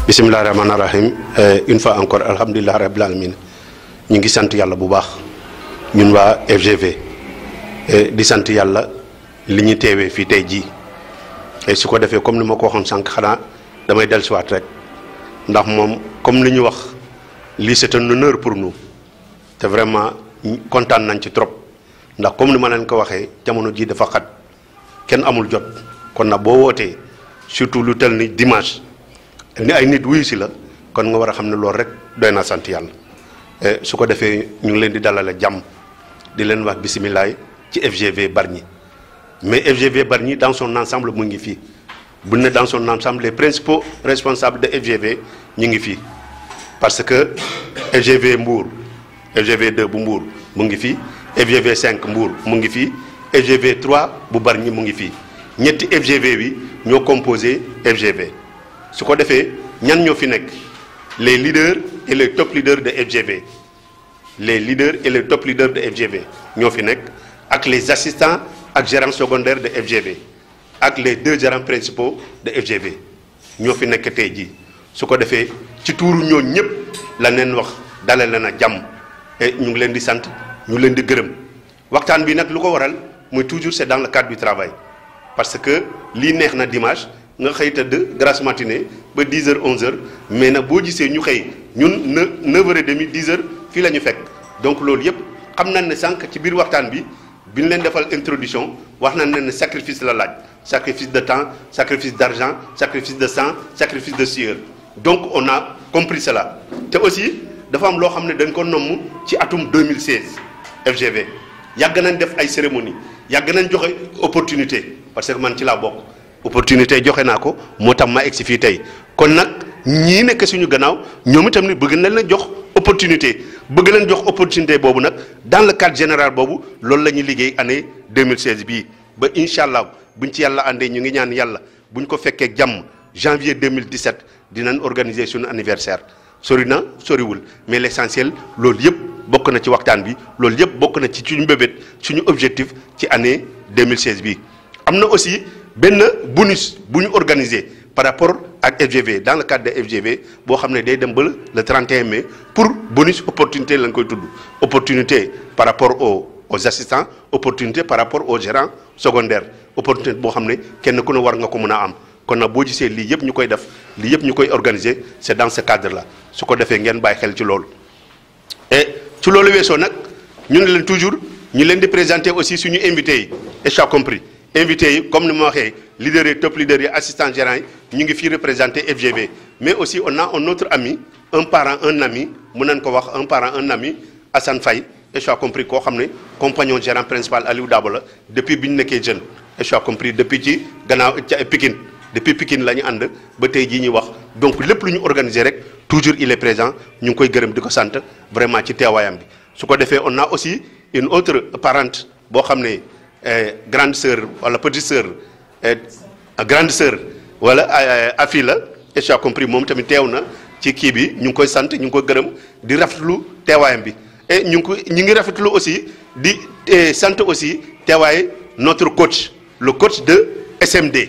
bisimilah rahmaani rahim une fois encore alhamdulilah rabil alamin ñu ngi sant yàlla bu baax ñun waa FGV di sant yàlla li ñu teewee fii tey jii et su ko defee comme ni ma ko waxoon sànq xanaa damay dellusiwaat rek ndax moom comme li ñu wax lii c'est un honneur pour nous te vraiment kontaan nañ ci trop ndax comme ni ma leen ko waxee jamono jii dafa xat kenn amul jot kon nag boo wootee surtout lu tel ni dimanche. ni ay nit wuyu si la kon nga war a xam ne loolu rek doy na sant yàlla su ko defee ñu ngi leen di dalale jàmm di leen wax bisimilah ci FGV Bargny mais FGV Bargny dans son ensemble mu ngi fii bu ne dans son ensemble les principaux responsables de FGV ñu ngi fii parce que FGV Mbour FGV 2 bu Mbour mu ngi fii FGV 5 Mbour mu ngi fii FGV 3 bu Bargny mu ngi fii ñetti FGV bi ñoo composé FGV. su ko defee ñan ñoo fi nekk les leaders et les top leaders de FGV les leaders et les top leaders de FGV ñoo fi nekk ak les assistants ak gérants secondaires de FGV ak les deux gérants principaux de FGV ñoo fi nekk tey jii su ko defee ci tuuru ñooñu ñëpp la neen wax dalal leen a jàmm et ñu ngi leen di sant ñu leen di gërëm waxtaan bi nag lu ko waral mooy toujours c'est dans le cadre du travail parce que lii neex na dimanche. nga xëy tëdd grasse matinée ba 10 heures 11 heures mais nag boo gisee ñu xëy ñun ne 9 heures et demi 10 heures fii la ñu fekk donc loolu yëpp xam nañ ne sànq ci biir waxtaan bi bi ñu leen defal introduction wax nañ ne sacrifice la laaj sacrifice de temps sacrifice d'argent sacrifice de sang sacrifice de sueur donc on a compris cela te aussi dafa am loo xam ne dañ ko nomm ci atum 2016 FGV yàgg nañ def ay cérémonie yàgg nañ joxe opportunité parce que man ci laa bokk. opportunité joxe naa ko moo tax ma egg si fii tey kon nag ñii nekk suñu gannaaw ñoom itam ni bëgg nañ leen jox opportunité bëgg leen jox opportunité boobu nag dans le cadre général boobu loolu la ñuy liggéey année 2016 bii ba incha allah buñ ci yàlla àndee ñu ngi ñaan yàlla buñ ko fekkee jàmm janvier 2017 dinañ organiser suñu anniversaire sori na soriwul mais l'essentiel loolu yëpp bokk na ci waxtaan bi loolu yëpp bokk na ci suñu mbébét suñu objectif ci année 2016 bii am na aussi. benn bonus bu ñu organisé par rapport ak FGV dans le cadre de FGV boo xam ne day dem ba le 31 mai pour bonus opportunité lañ koy tudd opportunité par rapport aux aux assistants opportunité par rapport aux gérants secondaires opportunité boo xam ne kenn ku ne war nga ko mën a am kon nag boo gisee lii yëpp ñu koy def lii yëpp ñu koy organiser c'est dans ce cadre là su ko defee ngeen bàyyi xel ci loolu. et ci loolu weesoo nag ñu ne leen toujours ñu leen di présenter aussi suñu invités yi et j'ai compris. invité yi comme ni ma waxee leaders yi top leaders yi assistant gérants yi ñu ngi fii représenté FGV mais aussi on a un autre ami un parent un ami mun nañ ko wax un parent un ami Assane Faye et j'ai compris koo xam ne compagnon gérant principal Aliou Dabo la depuis bi ñu nekkee jeune et j'ai compris depuis ci gannaaw ca Pikine depuis Pikine la ñu ànd ba tey jii ñuy wax donc lépp lu ñu organisé rek toujours il est présent ñu ngi koy gërëm di ko sant vraiment ci teewaayam bi su ko defee on a aussi une autre parente boo xam ne. Eh, grande sœur wala petite sœur eh, grande sœur wala afi la et j'ai compris moom tamit teew na ci kii bi ñu ngi koy sant ñu ngi koy gërëm di rafetlu teewaayam bi et ñu ngi ko ñu ngi rafetlu aussi di eh, sant aussi teewaay notre coach le coach de SMD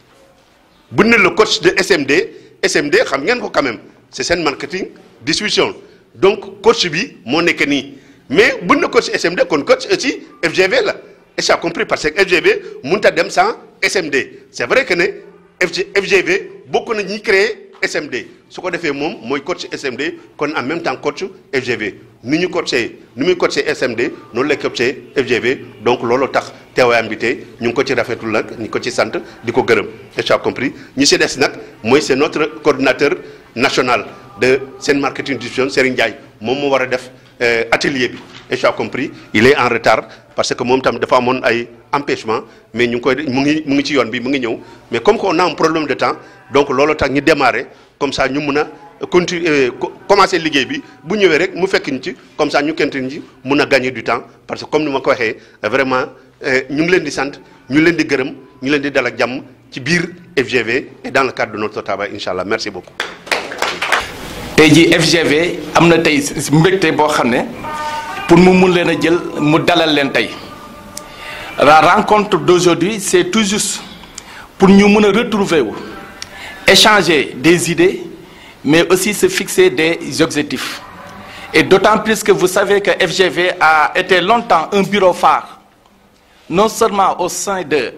bu ne le coach de SMD SMD xam ngeen ko quand même c'est seen marketing distribution donc coach bi moo nekk nii mais bu ne coach SMD kon coach aussi FGV la. et j'ai compris parce que FGV mënut a dem sans SMD c'est vrai que ne FG FGV bokk na ñi créer SMD su ko defee moom mooy coach SMD kon en même temps coach FGV ni ñu coaché ni muy coaché SMD noonu lay coaché FGV donc loolu tax teewaayam bi tey ñu ngi ko ci rafetul nag ñu ko ci sant di ko gërëm et j'ai compris ñi si des nag mooy c'est notre coordinateur national de seen marketing distribution Serigne Ndiaye moom moo war a def atelier bi et j'ai compris il est en retard parce que moom tam dafa amoon ay empêchement mais ñu ngi koy mu ngi mu ngi ci yoon bi mu ngi ñëw mais comme qu'on a un problème de temps donc loolu tax ñu démarrer comme ça ñu mun a continuer commencer liggéey bi bu ñëwee rek mu fekk ñu ci comme ça ñu kent ci mun a gagner du temps parce que comme ni ma ko waxee vraiment ñu ngi leen di sant ñu leen di gërëm ñu leen di dal ak jàmm ci biir FGV et dans le cadre de notre travail incha allah merci beaucoup. tey jii FGV am na tey mbégte boo xam ne pour mu mun leen a jël mu dalal leen tey la rencontre d'aujourd'hui c'est tout juste pour ñu mën a retrouver wu échanger des idées mais aussi se fixer des objectifs. Et d'autant plus que vous savez que FGV a été longtemps un bureau phare, non seulement au sein de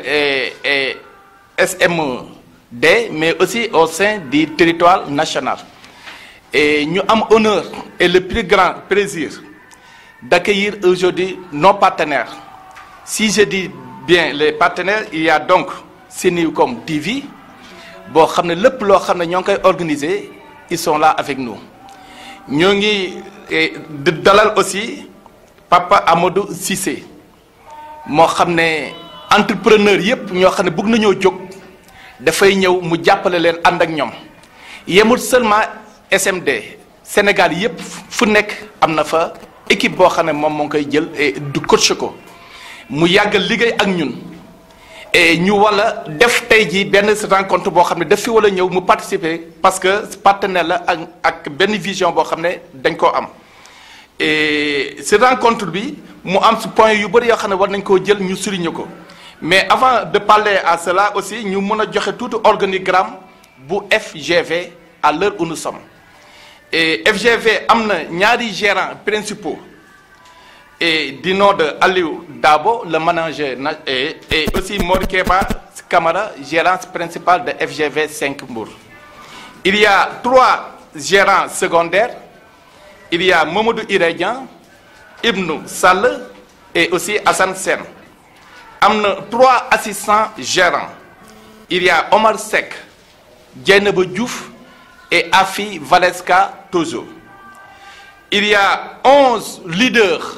SMD, mais aussi au sein du territoire national. Et nous avons honneur et le plus grand plaisir d'accueillir aujourd'hui nos partenaires. Si je dis bien les partenaires, il y a donc Sénécom TV, bon, le plus organisé, ils sont là avec nous. Nous avons dalal aussi Papa Amadou Cissé. moo xam ne entrepreneur yépp ñoo xam ne bëgg nañoo jóg dafay ñëw mu jàppale leen ànd ak ñoom yemul seulement SMD Sénégal yépp fu nekk am na fa équipe boo xam ne moom moo ngi koy jël et du coach ko mu yàgg liggéey ak ñun et ñu wala def tey jii benn rencontre boo xam ne daf fi wala ñëw mu participer parce que partenaire la ak ak benn vision boo xam ne dañ koo am et ce rencontre bi mu am si point yu bëri yoo xam ne war nañ koo jël ñu souligner ko mais avant de parler à cela aussi ñu mën a joxe tuuti organigramme bu FGV à l'heure où nous sommes et FGV am na ñaari gérants principaux et du nom de Aliou Dabo le manager et et aussi Mor Keba Camara gérant principal de FGV 5 Mbour il y a trois gérants secondaires il y a Mamadou Irédian Ibnou Sall et aussi Hassan Sen am na trois assistants gérants il y a Omar Seck Dieynaba Diouf et Afi Valeska Tozo il y a onze leaders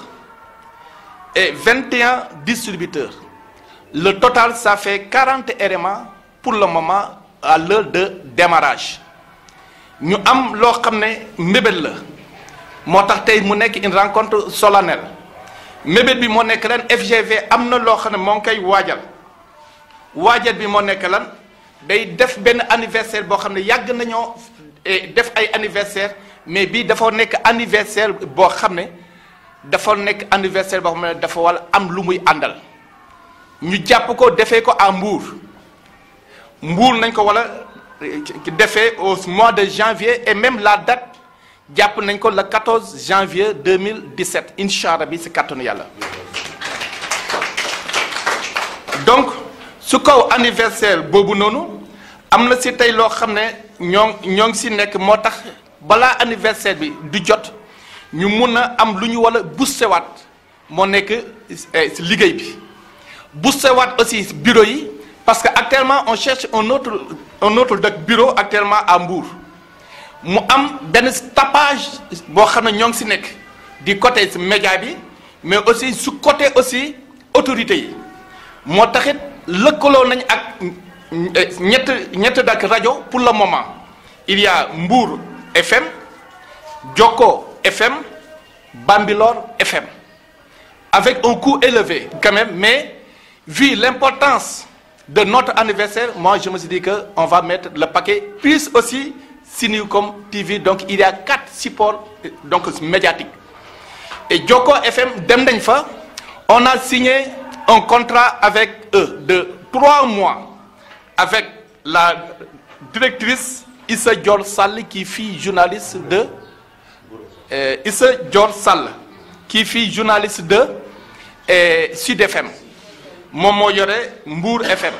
et 21 distributeurs le total ça fait 40 éléments pour le moment à l'heure de démarrage ñu am loo xam ne mbébét la moo tax tey mu nekk une rencontre solennelle mébét bi moo nekk lan FGV am na loo xam ne moo ngi koy waajal waajal bi moo nekk lan day def benn anniversaire boo xam ne yàgg nañoo def ay anniversaire mais bii dafa nekk anniversaire boo xam ne dafa nekk anniversaire boo xam ne dafa wala am lu muy àndal ñu jàpp ko defee ko à Mbour Mbour nañ ko wala defee au mois de janvier et même la date jàpp nañ ko le 14 janvier 2017 incha allah bi si kàttanu yàlla donc su kaw anniversaire boobu noonu am na si tey loo xam ne ñoo ñoo ngi si nekk moo tax balaa anniversaire bi du jot ñu mun a am lu ñu wala boostewaat moo nekk si liggéey bi boostewaat aussi bureau yi parce que actuellement on cherche un autre un autre dëkk bureau actuellement à Mbour mu am benn tapage boo xam ne ñoo ngi si nekk di côté si média bi mais aussi su côté aussi autorité yi moo taxit lëkkaloo nañ ak ñett ñett dak rajo pour le moment il y a Mbour FM Jokko FM Bambilor FM avec un coût élevé quand même mais vu l'importance de notre anniversaire moi je me suis dit que on va mettre le paquet plus aussi Sinucom TV donc il y a quatre supports donc médiatiques et Joko FM dem nañ fa on a signé un contrat avec eux de trois mois avec la directrice Issa Dior Sall qui fille journaliste de euh, Issa Dior Sall qui fille journaliste de euh, Sud FM moom moo yore Mbour FM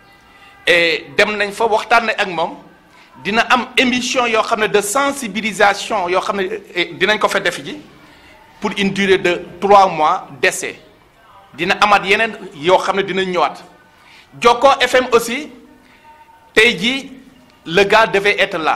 et dem nañ fa waxtaan ak moom dina am émission yoo xam ne de sensibilisation yoo xam ne dinañ ko fa def ji pour une durée de trois mois d'essai dina amaat yeneen yoo xam ne dinañ ñëwaat Jokko FM aussi tey jii le gars devait être là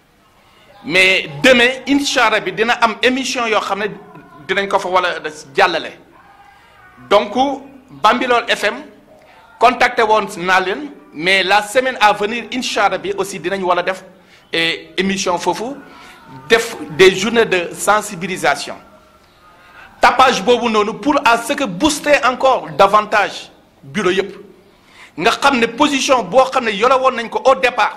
mais demain incha allah bi dina am émission yoo xam ne dinañ ko fa wala jàllale donc Bambilor FM contacté woon naa leen mais la semaine à venir incha allah bi aussi dinañ wala def émission foofu def des journées de sensibilisation tapage boobu noonu pour à ce que booster encore davantage bureau yëpp nga xam ne position boo xam ne yore woon nañ ko au départ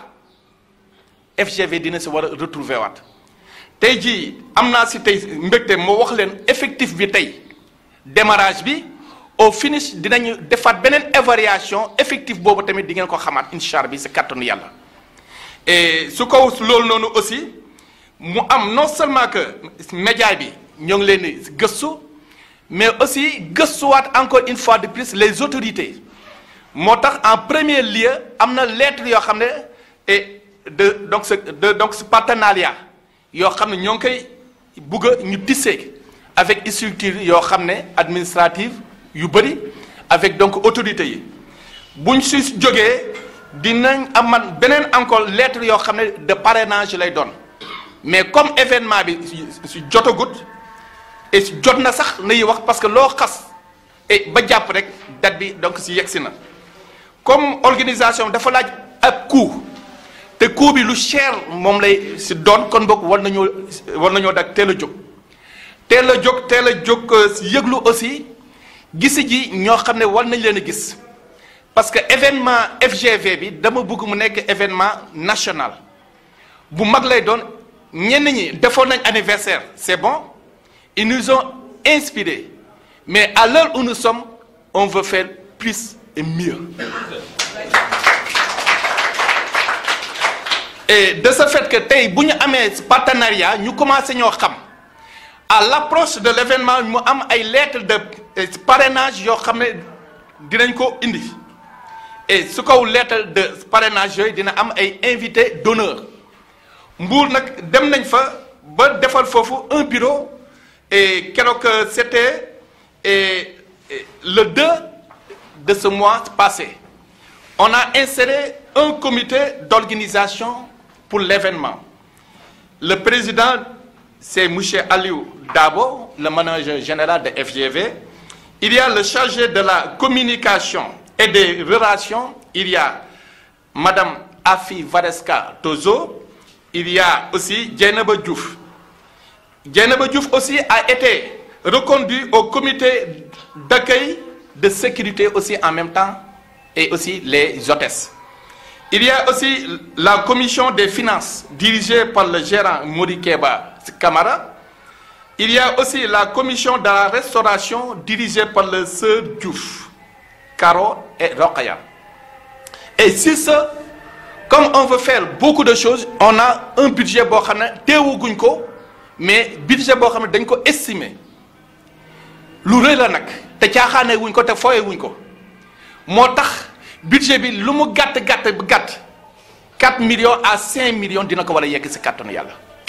FGV dina si war a retrouver waat tey jii am naa si tey mbégte moo wax leen effectif bi tey démarrage bi au finish dinañu defaat beneen évaluation effectif boobu tamit di ngeen ko xamaat incha allah bi si kàttanu yàlla et su ko loolu noonu aussi mu am non seulement que média bi ñoo ngi leen di gëstu mais aussi gëstuwaat encore une fois de plus les autorités moo tax en premier lieu am na lettre yoo xam ne et de donc ce de donc ce partenariat yoo xam ne ñoo ngi koy bugg a ñu tissé avec structure yoo xam ne administrative yu bëri avec donc autorités yi buñ si jógee dinañ aman beneen encore lettre yoo xam ne de parrainage lay doon mais comme événement bi si jotagut et jot na sax nay wax parce que loo xas et ba jàpp rek date bi donc si yegsi na comme organisation dafa laaj ak coût te coût bi lu cher moom lay si doon kon boog war nañoo war nañoo dak teel a jóg teel a jóg teel a jóg yëglu aussi gisi ji ñoo xam ne war nañ leen a gis parce que événement FGV bi dama bëgg mu nekk événement national bu mag lay doon ñenn ñi defoon nañ anniversaire c'est bon ils nous ont inspiré mais à l'heure où nous sommes on veut faire plus et mieux et de ce fait que tey bu ñu amee partenariat ñu commencé ñoo xam à l'approche de l'événement mu am ay lettres de parrainage yoo xam ne dinañ ko indi et su kaw lettre de parrainage yooyu dina am ay invités d'honneur Mbour nag dem nañ fa ba defal foofu un bureau et keroog c'était et le 2 de ce mois passé on a inséré un comité d'organisation pour l'événement le président c'est monsieur Aliou Dabo le manager général de FGV il y a le chargé de la communication et des relations il y a madame Afi Vareska Tozo il y a aussi Dieynaba Diouf Dieynaba Diouf aussi a été reconduit au comité d'accueil de sécurité aussi en même temps et aussi les hôtesses il y a aussi la commission des finances dirigée par le gérant Mori Keba Camara il y a aussi la commission de la restauration dirigée par le sœur Diouf Caro et Rokhaya et si ça comme on veut faire beaucoup de choses on a un budget boo xam ne teewaguñ ko mais budget boo xam ne dañ ko estimer lu rëy la nag te caaxaane wuñ ko te fooye wuñ ko moo tax budget bi lu mu gàtt gàtt bu gàtt 4 millions à 5 millions dina ko war a yegg ci kàttanu yàlla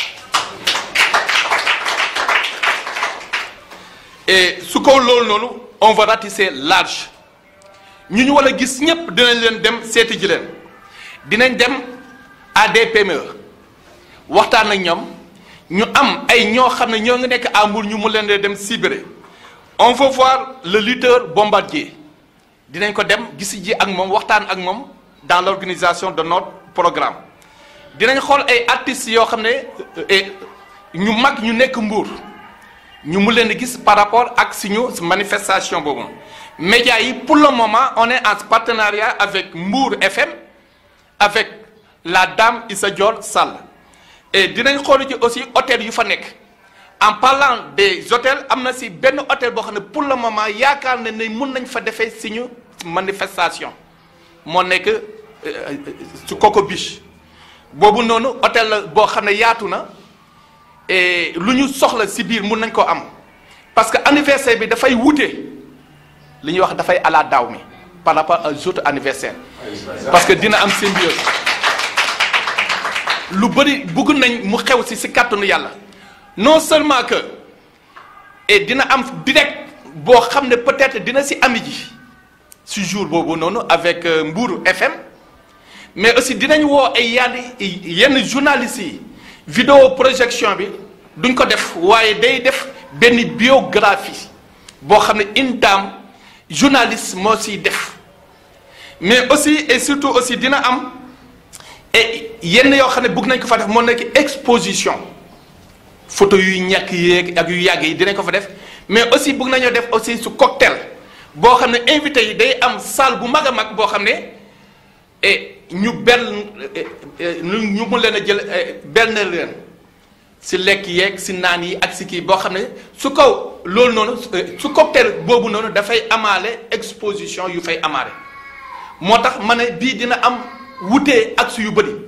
et su ko loolu noonu on va ratisser large ñu ñu war a gis ñépp dinañ leen dem seeti ji leen dinañ dem à des PME waxtaan ak ñoom ñu am ay ñoo xam ne ñoo ngi nekk à Mbour ñu mu leen di dem cibrer on veut voir le lutteur bombardier dinañ ko dem gisi ji ak moom waxtaan ak moom dans l'organisation de notre programme dinañ xool ay artistes yoo xam ne ñu mag ñu nekk Mbour ñu mu leen di gis par rapport ak suñu manifestation boobu médias yi pour le moment on est en partenariat avec Mbour FM avec la dame Issa Dior Sall et dinañ xool ci aussi hôtel yu fa nekk en parlant des hôtels am na si benn hôtel boo xam ne pour le moment yaakaar na ne mun nañ fa defee suñu manifestation moo nekk su Coco Beach boobu noonu hôtel la boo xam ne yaatu na et lu ñu soxla si biir mun nañ ko am parce que anniversaire bi dafay wute li ñuy wax dafay ala daaw mi par rapport aux autres anniversaires parce que dina am symbiose lu bëri bëgg nañ mu xew si si kàttanu yàlla non seulement que et dina am direct boo xam ne peut-être dina si ami ji si jour boobu noonu avec Mbour FM mais aussi dinañ woo ay yenn yenn journalistes yi vidéo projection bi duñ ko def waaye day def benn biographie boo xam ne une dame journaliste moo siy def mais aussi et surtout aussi dina am et yenn yoo xam ne bëgg nañ ko fa def moo nekk exposition photo yuy ñàkk yéeg ak yu yàgg yi dinañ ko fa def mais aussi bëgg nañoo def aussi su cocktail boo xam ne invité yi day am salle bu mag a mag boo xam ne et ñu benn ñu mun leen a jël benn leen si lekk yeeg si naan yi ak si kii boo xam ne su kaw loolu noonu su cocktail boobu noonu dafay amaale exposition yu fay amaale moo tax ma ne bii dina am wutee ak su yu bëri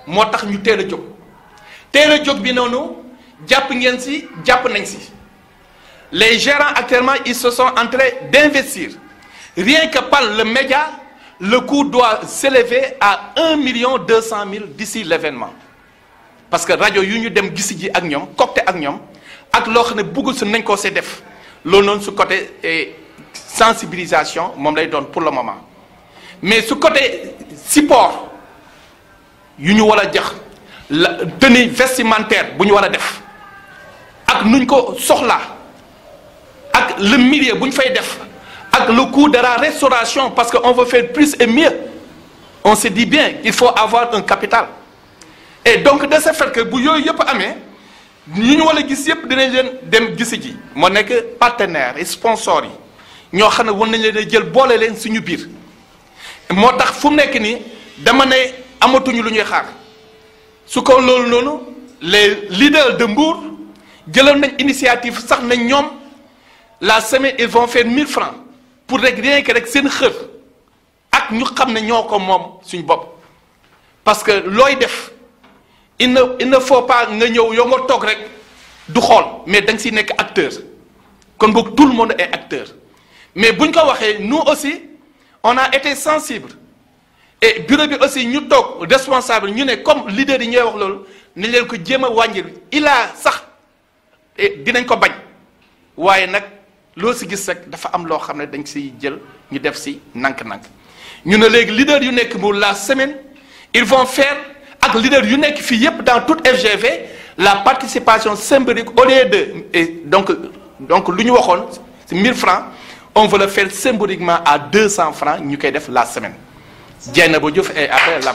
moo tax ñu teel a jóg teel a jóg bi noonu jàpp ngeen si jàpp nañ si les gérants actuellement ils se sont en train d'investir rien que par le média le coût doit s'élever à un million deux cent mille d'ici l'événement parce que rajo yu ñu dem gisi ji ak ñoom cocté ak ñoom ak loo xam ne bëggul su nañ koo see def loolu noonu su côté sensibilisation moom lay doon pour le moment mais su côté support yu ñu war a jox la tenue vestimentaire bu ñu war a def ak nuñ ko soxlaa ak le milieu bu ñu fay def ak le coût de la restauration parce que on veut faire plus et mieux on se dit bien il faut avoir un capital et donc de ce fait que bu yooyu yëpp amee ñu ñu war a gis yëpp dinañ leen dem gisi ji moo nekk partenaires et sponsors yi ñoo xam ne war nañ leen a jël boole leen suñu biir moo tax fu mu nekk nii dama ne amatuñu lu ñuy xaar su ko loolu noonu les leaders de Mbour jëloon nañ initiative sax nañ ñoom la semaine ils vont faire 1000 francs pour rek rien que rek seen xër ak ñu xam ne ñoo ko moom suñu bopp parce que looy def il ne il ne faut pas nga ñëw yow nga toog rek du xool mais da nga siy nekk acteur kon boog tout le monde est acteur mais buñ ko waxee nous aussi on a été sensible et bureau bi aussi ñu toog responsable ñu ne comme leader yi ñooy wax loolu ni leen ko jéem a wàññil il a sax dinañ ko bañ waaye nag loo si gis rek dafa am loo xam ne dañ siy jël ñu def si nank-nank ñu ne léegi leader yu nekk mu la semaine ils vont faire ak leader yu nekk fii yépp dans toute FGV la participation symbolique au lieu de et donc donc lu ñu waxoon c'est 1000 francs on veut le faire symboliquement à 200 francs ñu koy def la semaine Dieynaba Diouf et après là-bas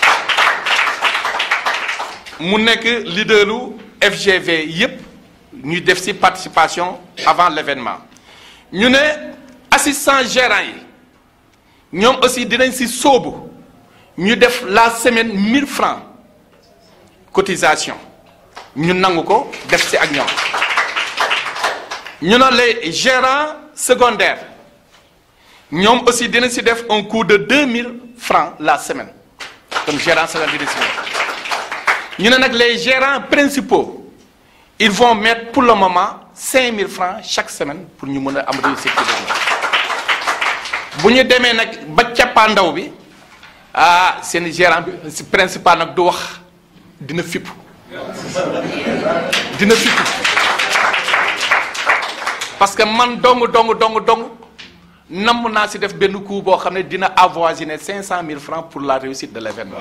mu nekk leaderu FGV yépp ñu def ci participation avant l'événement ñu ne assistant gérant yi ñoom aussi dinañ ci sóobu ñu def la semaine 1000 francs cotisation ñu nangu ko def ci ak ñoom ñu ne les gérants secondaires ñoom aussi dina ci def un coût de 2000 francs la semaine comme gérant secondaire dina ci ñu ne nag les gérants principaux ils vont mettre pour le moment 5000 francs chaque semaine pour ñu mën a am réussite bu ñu demee nag ba cappaandaw bi ah seen gérant bi si principal nag du wax dina fipp dina fipp parce que man dong dong dong dong namm naa si def benn coup boo xam ne dina avoisiner 500 000 francs pour la réussite de l'événement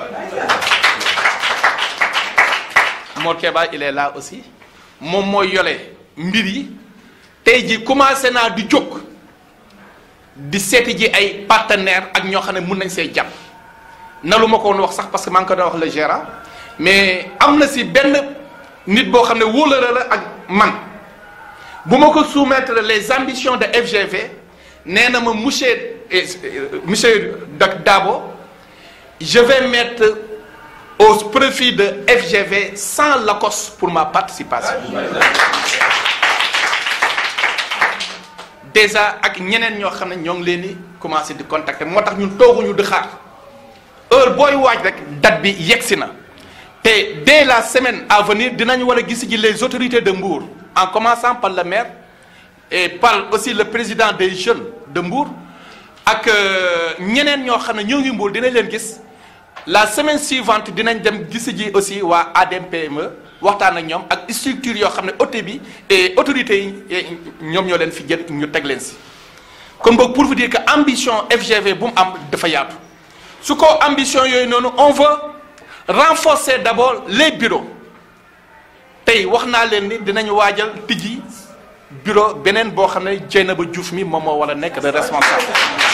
Mor Keba il est là aussi moom mooy yole mbir yi tey ji commencé naa di jóg di seeti ji ay partenaires ak ñoo xam ne mun nañ see jàpp na lu ma ko woon wax sax parce que maa ngi ko doon wax le gérant mais am na si benn nit boo xam ne wóolare la ak man bu ma ko soumettre les ambitions de FGV nee na ma monsieur monsieur Dabo je vais mettre au profit de FGV sans Lacoste pour ma participation déjà ak ñeneen ñoo xam ne ñoo ngi leen di commencer di contacter moo tax ñun tooguñu di xaar heure booy waaj rek date bi yegsi na te dès la semaine à venir dinañu war a gis ji les autorités de Mbour en commençant par le maire et par aussi le président des jeunes de Mbour ak ñeneen ñoo xam ne ñoo ngi Mbour dinañ leen gis la semaine suivante dinañ dem gis ji aussi waa ADMPME waxtaan ak ñoom ak structure yoo xam ne autorité bi et autorités yi ñoom ñoo leen fi jël ñu teg leen si kon boog pour vous dire que ambition FGV bu mu am dafa yaatu su ko ambition yooyu noonu on veut renforcer d'abord les bureaux tey wax naa leen ni dinañu waajal tijji bureau beneen boo xam ne Dieynaba Diouf mi moom moo war a nekk le responsable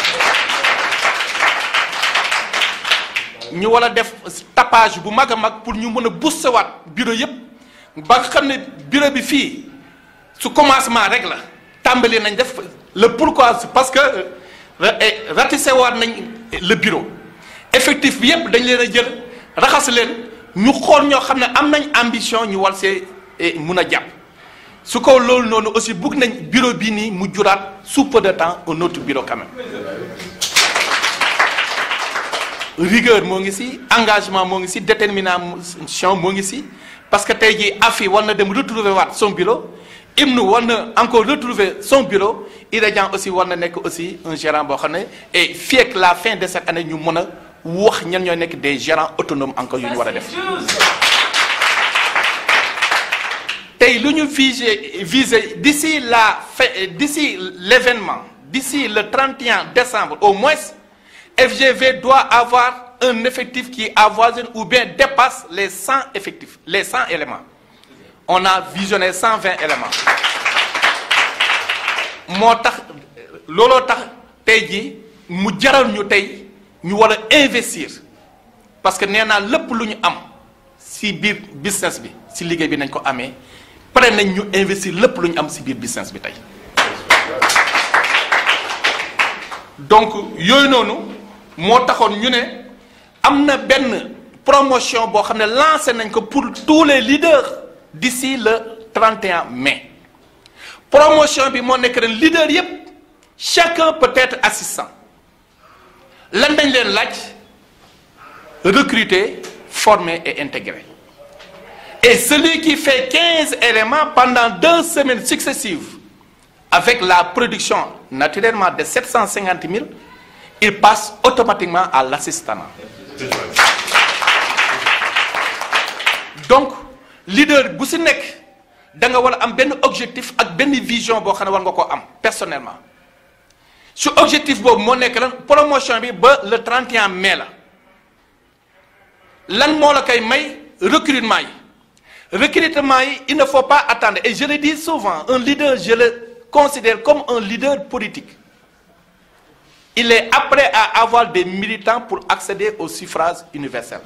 ñu war a def tapage bu mag a mag pour ñu mën a booster waat bureau yépp ba nga xam ne bureau bi fii su commencement rek la tàmbali nañ def le pourquoi parce que ratissé waat nañ le bureau effectif bi yépp dañ leen a jël raxas leen ñu xool ñoo xam ne am nañ ambition ñu war see mun a jàpp su ko loolu noonu aussi bëgg nañ bureau bii nii mu juraat sous peu de temps un autre bureau quand même rigueur moo ngi si engagement moo ngi si détermination moo ngi si parce que tey jii AFI war na dem retrouver waat son bureau IMNU war na encore retrouver son bureau IREDIAN aussi war na nekk aussi un gérant boo xam ne et fii ak la fin de cette année ñu mën a wax ñan ñooy nekk des gérants autonomes encore yu ñu war a def tey lu ñu visé visé d'ici la fin d'ici l'événement d'ici le 31 décembre au moins FGV doit avoir un effectif qui avoisine ou bien dépasse les 100 effectifs les 100 éléments on a visionné 120 éléments moo tax looloo tax tey jii mu jaral ñu tey ñu war a investir parce que nee naa lépp lu ñu am ci biir business bi ci liggéey bi nañ ko amee pare nañ ñu investir lépp lu ñu am ci biir business bi tey donc yooyu noonu moo taxoon ñu ne am na benn promotion boo xam ne lancé nañ ko pour tous les leaders d'ici le 31 mai promotion bi moo nekk ren leader yépp chacun peut être assistant lan dañ leen laaj recruter former et intégrer et celui qui fait 15 éléments pendant deux semaines successives avec la production naturellement de 750 000 il passe automatiquement à l'assistanat donc leader bu ci nekk da nga war a am benn objectif ak benn vision boo xam ne war nga koo am personnellement su objectif boobu moo nekk lan promotion bi ba le 31 mai la lan moo la koy may recrutement yi recrutement yi il ne faut pas attendre et je le dis souvent un leader je le considère comme un leader politique il est apprêt à avoir des militants pour accéder au suffrage universel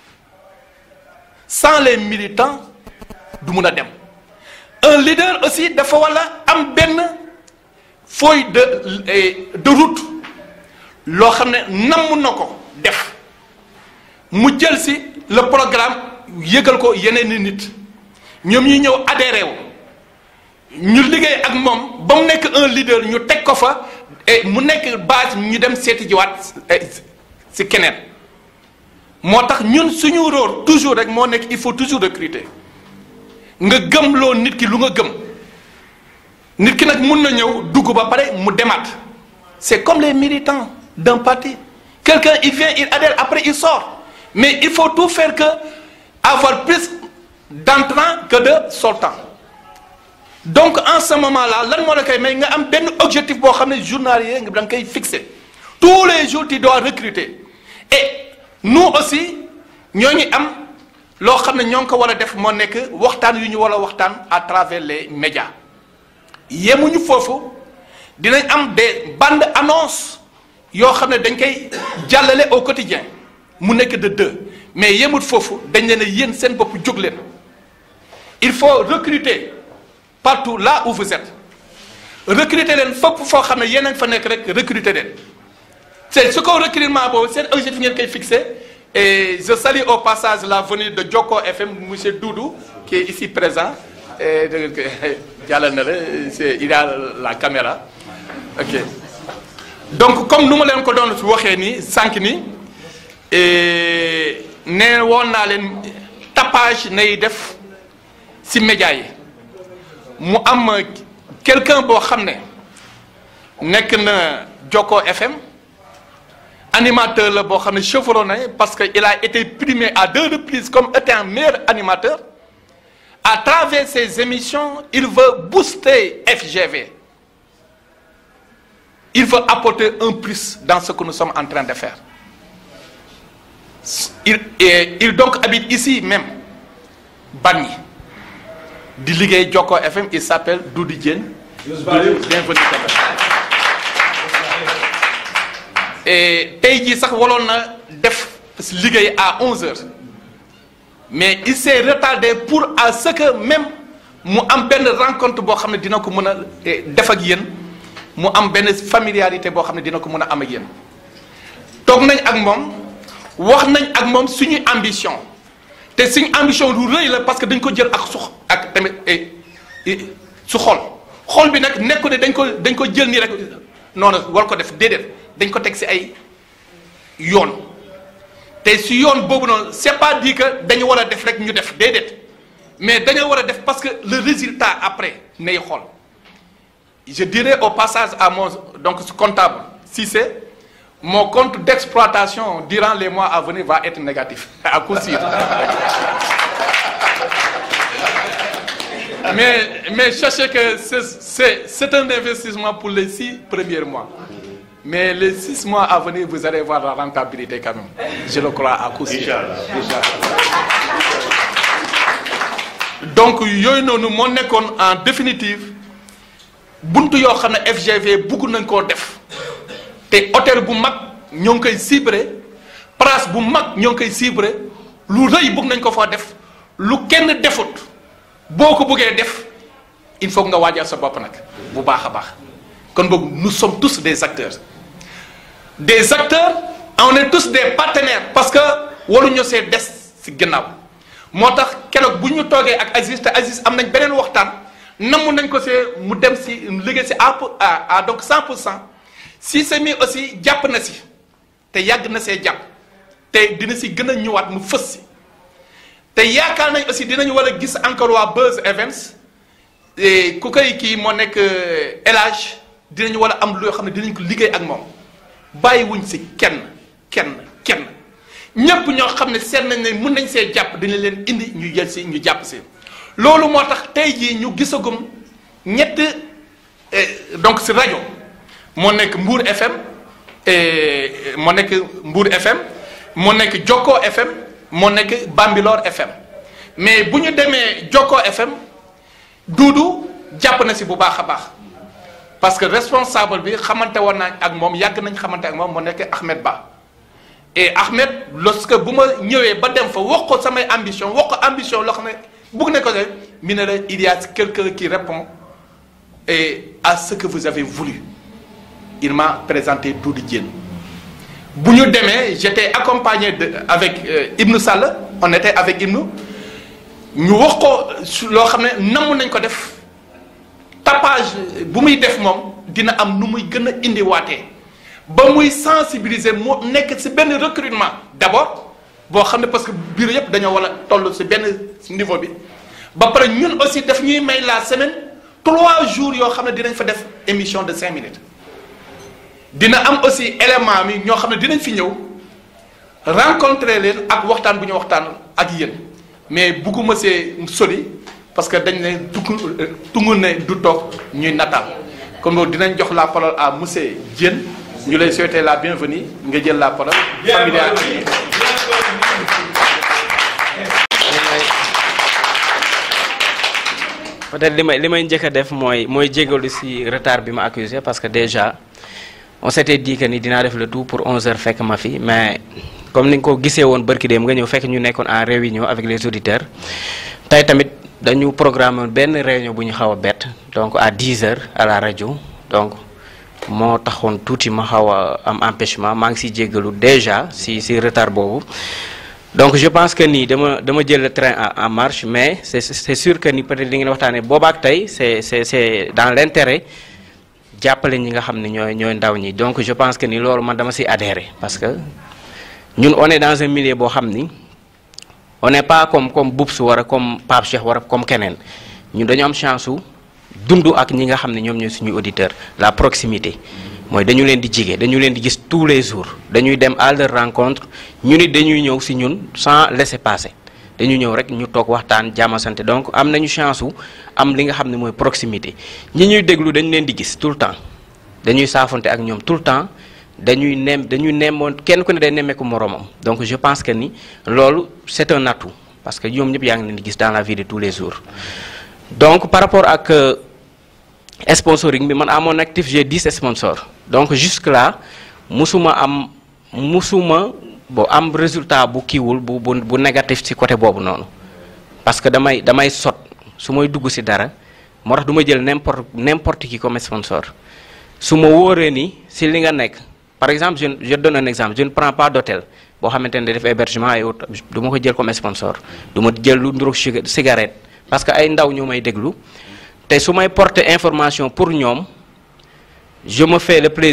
sans les militants du mun a dem un leader aussi dafa wala am benn feuille de de route loo xam ne namm na ko def mu jël si le programme yëgal ko yeneen i nit ñoom ñuy ñëw adhéré wu ñu liggéey ak moom ba mu nekk un leader ñu teg ko fa et mu nekk base ñu dem seeti jiwaat si keneen moo tax ñun suñu rôle toujours rek moo nekk il faut toujours recruter nga gëm loo nit ki lu nga gëm nit ki nag mun na ñëw dugg ba pare mu demaat c'est comme les militants d'un parti quelqu'un il vient il adhère après il sort mais il faut tout faire que avoir plus d'entrants que de sortants donc en ce moment là lan moo la koy may nga am benn objectif boo xam ne journalier nga da nga koy fixer tous les jours tu dois recruter et nous aussi ñooñu am loo xam ne ñoo ngi ko war a def moo nekk waxtaan yu ñu war a waxtaan à travers les médias yemuñu foofu dinañ am des bandes annonces yoo xam ne dañ koy jàllale au quotidien mu nekk de deux mais yemut foofu dañ leen a yéen seen bopp jóg leen il faut recruter partout là où vous êtes recruter leen fépp foo xam ne yéen a fa nekk rek recruter leen c'est ce qu'on recrutement boobu seen objectif ngeen koy fixé et je salue au passage la venue de Joko FM monsieur Doudou qui est ici présent et da ngeen koy jàllal na la c'est il a la caméra ok donc comme nu ma leen ko doon waxee nii sànq ni nee woon naa leen tapage nay def ci média yi mu am quelqu'un boo xam ne nekk na Joko FM animateur la boo xam ne chevronné parce que il a été primé à deux reprises comme étant meilleur animateur à travers ses émissions il veut booster FGV il veut apporter un plus dans ce que nous sommes en train de faire il et, il donc habite ici même Bargny di liggéey Joko FM il s'appelle Doudou Diène bienvenue et tey jii sax waloon na def liggéey à 11 heures mais il s'est retardé pour à ce que même mu am benn rencontre boo xam ne dina ko mën a def ak yéen mu am benn familiarité boo xam ne dina ko mën a am ak yéen toog nañ ak moom wax nañ ak moom suñuy ambition te suñu ambition lu rëy la parce que dañ ko jël ak su ak tamit su xol xol bi nag nekku ne dañ ko dañ ko jël nii rek noonu war ko def déedéet dañ ko teg ci ay yoon te si yoon boobu noonu c'est pas dit que dañu war a def rek ñu def déedéet mais dañoo war a def parce que le résultat après nay xool je dirais au passage à mon donc comptable Cissé mon compte d'exploitation durant les mois à venir va être négatif à coup sûr mais mais sachez que c'est c'est c'est un investissement pour les six premiers mois mais les six mois à venir vous allez voir la rentabilité quand même je le crois à coup sûr Inch'Allah. donc yooyu noonu moo nekkoon en définitive buntu yoo xam ne FGV bugg nañ koo def te hôtel bu mag ñoo ngi koy ciblé place bu mag ñoo ngi koy ciblé lu rëy bugg nañ ko foo def lu kenn defut boo ko buggee def il faut nga waajal sa bopp nag bu baax a baax kon boog nous sommes tous des acteurs des acteurs on est tous des partenaires parce que waruñu see des si gannaaw moo tax keroog bu ñu toogee ak Aziz te Aziz am nañ beneen waxtaan namm nañ ko see mu dem si liggéey si à à donc 100 pour cent si c'est mis aussi jàpp na si te yàgg na see jàpp te dina si gën a ñëwaat mu fës si te yaakaar nañ aussi dinañu war a gis encore waa Buzz Events et ku koy kii moo nekk élage dinañu war a am loo xam ne dinañ ko liggéey ak moom bàyyiwuñ si kenn kenn kenn ñépp ñoo xam ne seet nañ ne mën nañ see jàpp dina leen indi ñu jël si ñu jàpp si loolu moo tax tey jii ñu gisagum ñett donc si rajo moo nekk Mbour FM moo nekk Mbour FM moo nekk Jokko FM moo nekk Bambilor FM mais bu ñu demee Jokko FM Duudu jàpp na si bu baax a baax parce que responsable bi xamante woon naa ak moom yàgg nañ xamante ak moom moo nekk Ahmed Ba et Ahmed lorsque bu ma ñëwee ba dem fa wax ko samay ambition wax ko ambition loo xam ne bugg na ko de mi ne la il y a quelqu'un qui répond et à ce que vous avez voulu il m'a présenté Doudou Diène bu ñu demee j'étais accompagné de avec euh, Ibnou Sall on était avec Ibnou ñu wax ko su loo xam ne namm nañ ko def tapage bu muy def moom dina am nu muy gën a indiwaatee ba muy sensibiliser moo nekk ci benn recrutement d'abord boo xam ne parce que bureau yëpp dañoo war a toll ci benn niveau bi ba pare ñun aussi daf ñuy may la semaine trois jours yoo xam ne dinañ fa def émission de cinq minutes dina am aussi élément mi ñoo xam ne dinañ fi ñëw rencontrer leen ak waxtaan bu ñu waxtaan ak yéen mais bugguma see sori parce que dañ ne dugg tungu ne du toog ñuy nataal kon loolu dinañ jox la parole à monsieur Diène ñu lay souhaiter la bienvenue nga jël la parole familial peut-être li may li may njëkk a def mooy mooy jégalu ci retard bi ma accusé parce que déjà on s'était dit que ni dinaa def le tout pour 11 heures fekk ma fi mais comme ni nga ko gisee woon barki dem nga ñëw fekk ñu nekkoon en réunion avec les auditeurs tey tamit dañu programme benn réunion bu ñu xaw a bett donc à 10 heures à la rajo donc moo taxoon tuuti ma xaw a am empêchement maa ngi ciy jégalu déjà ci ci retard boobu donc je pense que nii dama dama jël le train en marche mais c'est c'est sûr que ni peut-être li ngeen waxtaanee boobaak tey c'est c'est c'est dans l'intérêt jàppale ñi nga xam ne ñooy ñooy ndaw ñi donc je pense que ni loolu man dama ci adhérer parce que ñun on est dans un milieu boo xam ni on n'est pas comme comme Boubs wara comme Pape Cheikh wara comme keneen ñun dañu am chance su dund ak ñi nga xam ne ñoom ñooy suñuy auditeur la proximité mooy dañu leen di jige dañu leen di gis tous les jours dañuy dem à leur rencontre ñu nit dañuy ñëw ci ñun sans laisser passer dañu ñëw rek ñu toog waxtaan jàmmasante donc am nañu chance su am li nga xam ne mooy proximité ñi ñuy déglu dañu leen di gis tout le temps dañuy saafonte ak ñoom tout le temps dañuy nem dañuy nemmoon kenn ku ne day nemmeeku moroomam donc je pense que ni loolu c'est un atout parce que ñoom ñëpp yaa ngi leen di gis dans la vie de tous les jours donc par rapport ak sponsoring bi man à mon actif j'ai 10 sponsors donc jusque là musuma am musuma bo am résultat bu kiiwul bu bu bu négatif ci côté boobu noonu parce que damay damay sot su may dugg ci dara moo tax du ma jël n'importe n'importe qui comme sponsor su ma wóoree ni ci li nga nekk par exemple je je donne un exemple je ne prends pas d'hôtel boo xamante ne def hébergement et autres du ma ko jël comme sponsor du ma jël lu nduroog cigarette parce que ay ndaw ñoo may déglu te su may porter information pour ñoom je me fais le plaisir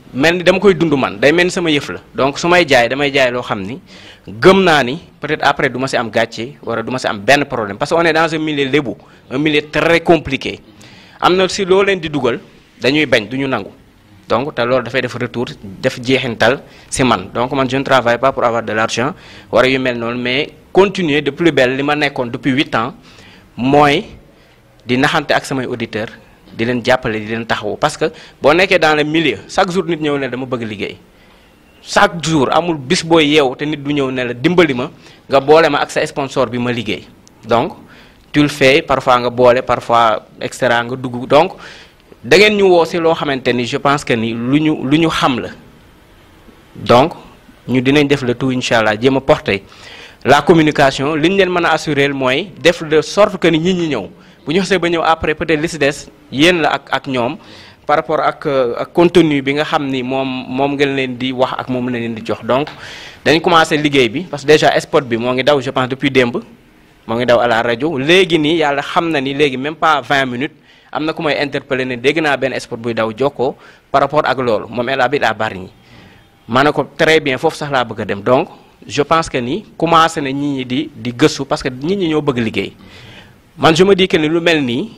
mel ni dama koy dund man day mel ni sama yëf la donc su may jaay damay jaay loo xam ni gëm naa ni peut-être après du ma si am gàcce wala du ma si am benn problème parce que on est dans un milieu lébu un milieu très compliqué am na si loo leen di dugal dañuy bañ du ñu nangu donc te loolu dafay def retour def jeexintal si man donc man je ne travaille pas pour avoir de l'argent wala yu mel noonu mais continuer de plus belle li ma nekkoon depuis huit ans mooy di naxante ak samay auditeurs di leen jàppale di leen taxawu parce que boo nekkee dans le milieu chaque jour nit ñëw ne dama bëgg liggéey chaque jour amul bis booy yeew te nit du ñëw ne la dimbali ma nga boole ma ak sa sponsor bi ma liggéey donc tu le fais parfois nga boole parfois extra nga dugg donc da ngeen ñu woo si loo xamante ni je pense que ni lu ñu lu ñu xam la donc ñu dinañ def le tout incha allah jéem a porter la communication li ñu leen mën a assurer mooy def de sorte que ni nit ñi ñëw bu ñu xasee ba ñëw après peut-être li si des yéen la ak ak ñoom par rapport ak ak contenu bi nga xam ni moom moom ngeen leen di wax ak moom la leen di jox donc dañ commencé liggéey bi parce que déjà spot bi moo ngi daw je pense depuis démb moo ngi daw à la rajo léegi nii yàlla xam na ni léegi même pas 20 minutes am na ku may interpeller ne dégg naa benn spot buy daw jokkoo par rapport ak loolu moom elle habite à Bargny ma ne ko très bien foofu sax laa bëgg a dem donc je pense que ni commencé na nit ñi di di gëstu parce que nit ñi ñoo bëgg liggéey man je me dis que ni lu mel nii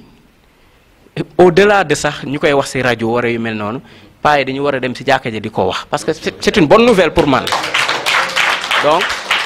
au delà de sax ñu koy wax ci rajo wara yu mel noonu paa yi dañu war a dem ci jàkka ji di ko wax parce que c'est une bonne nouvelle pour man donc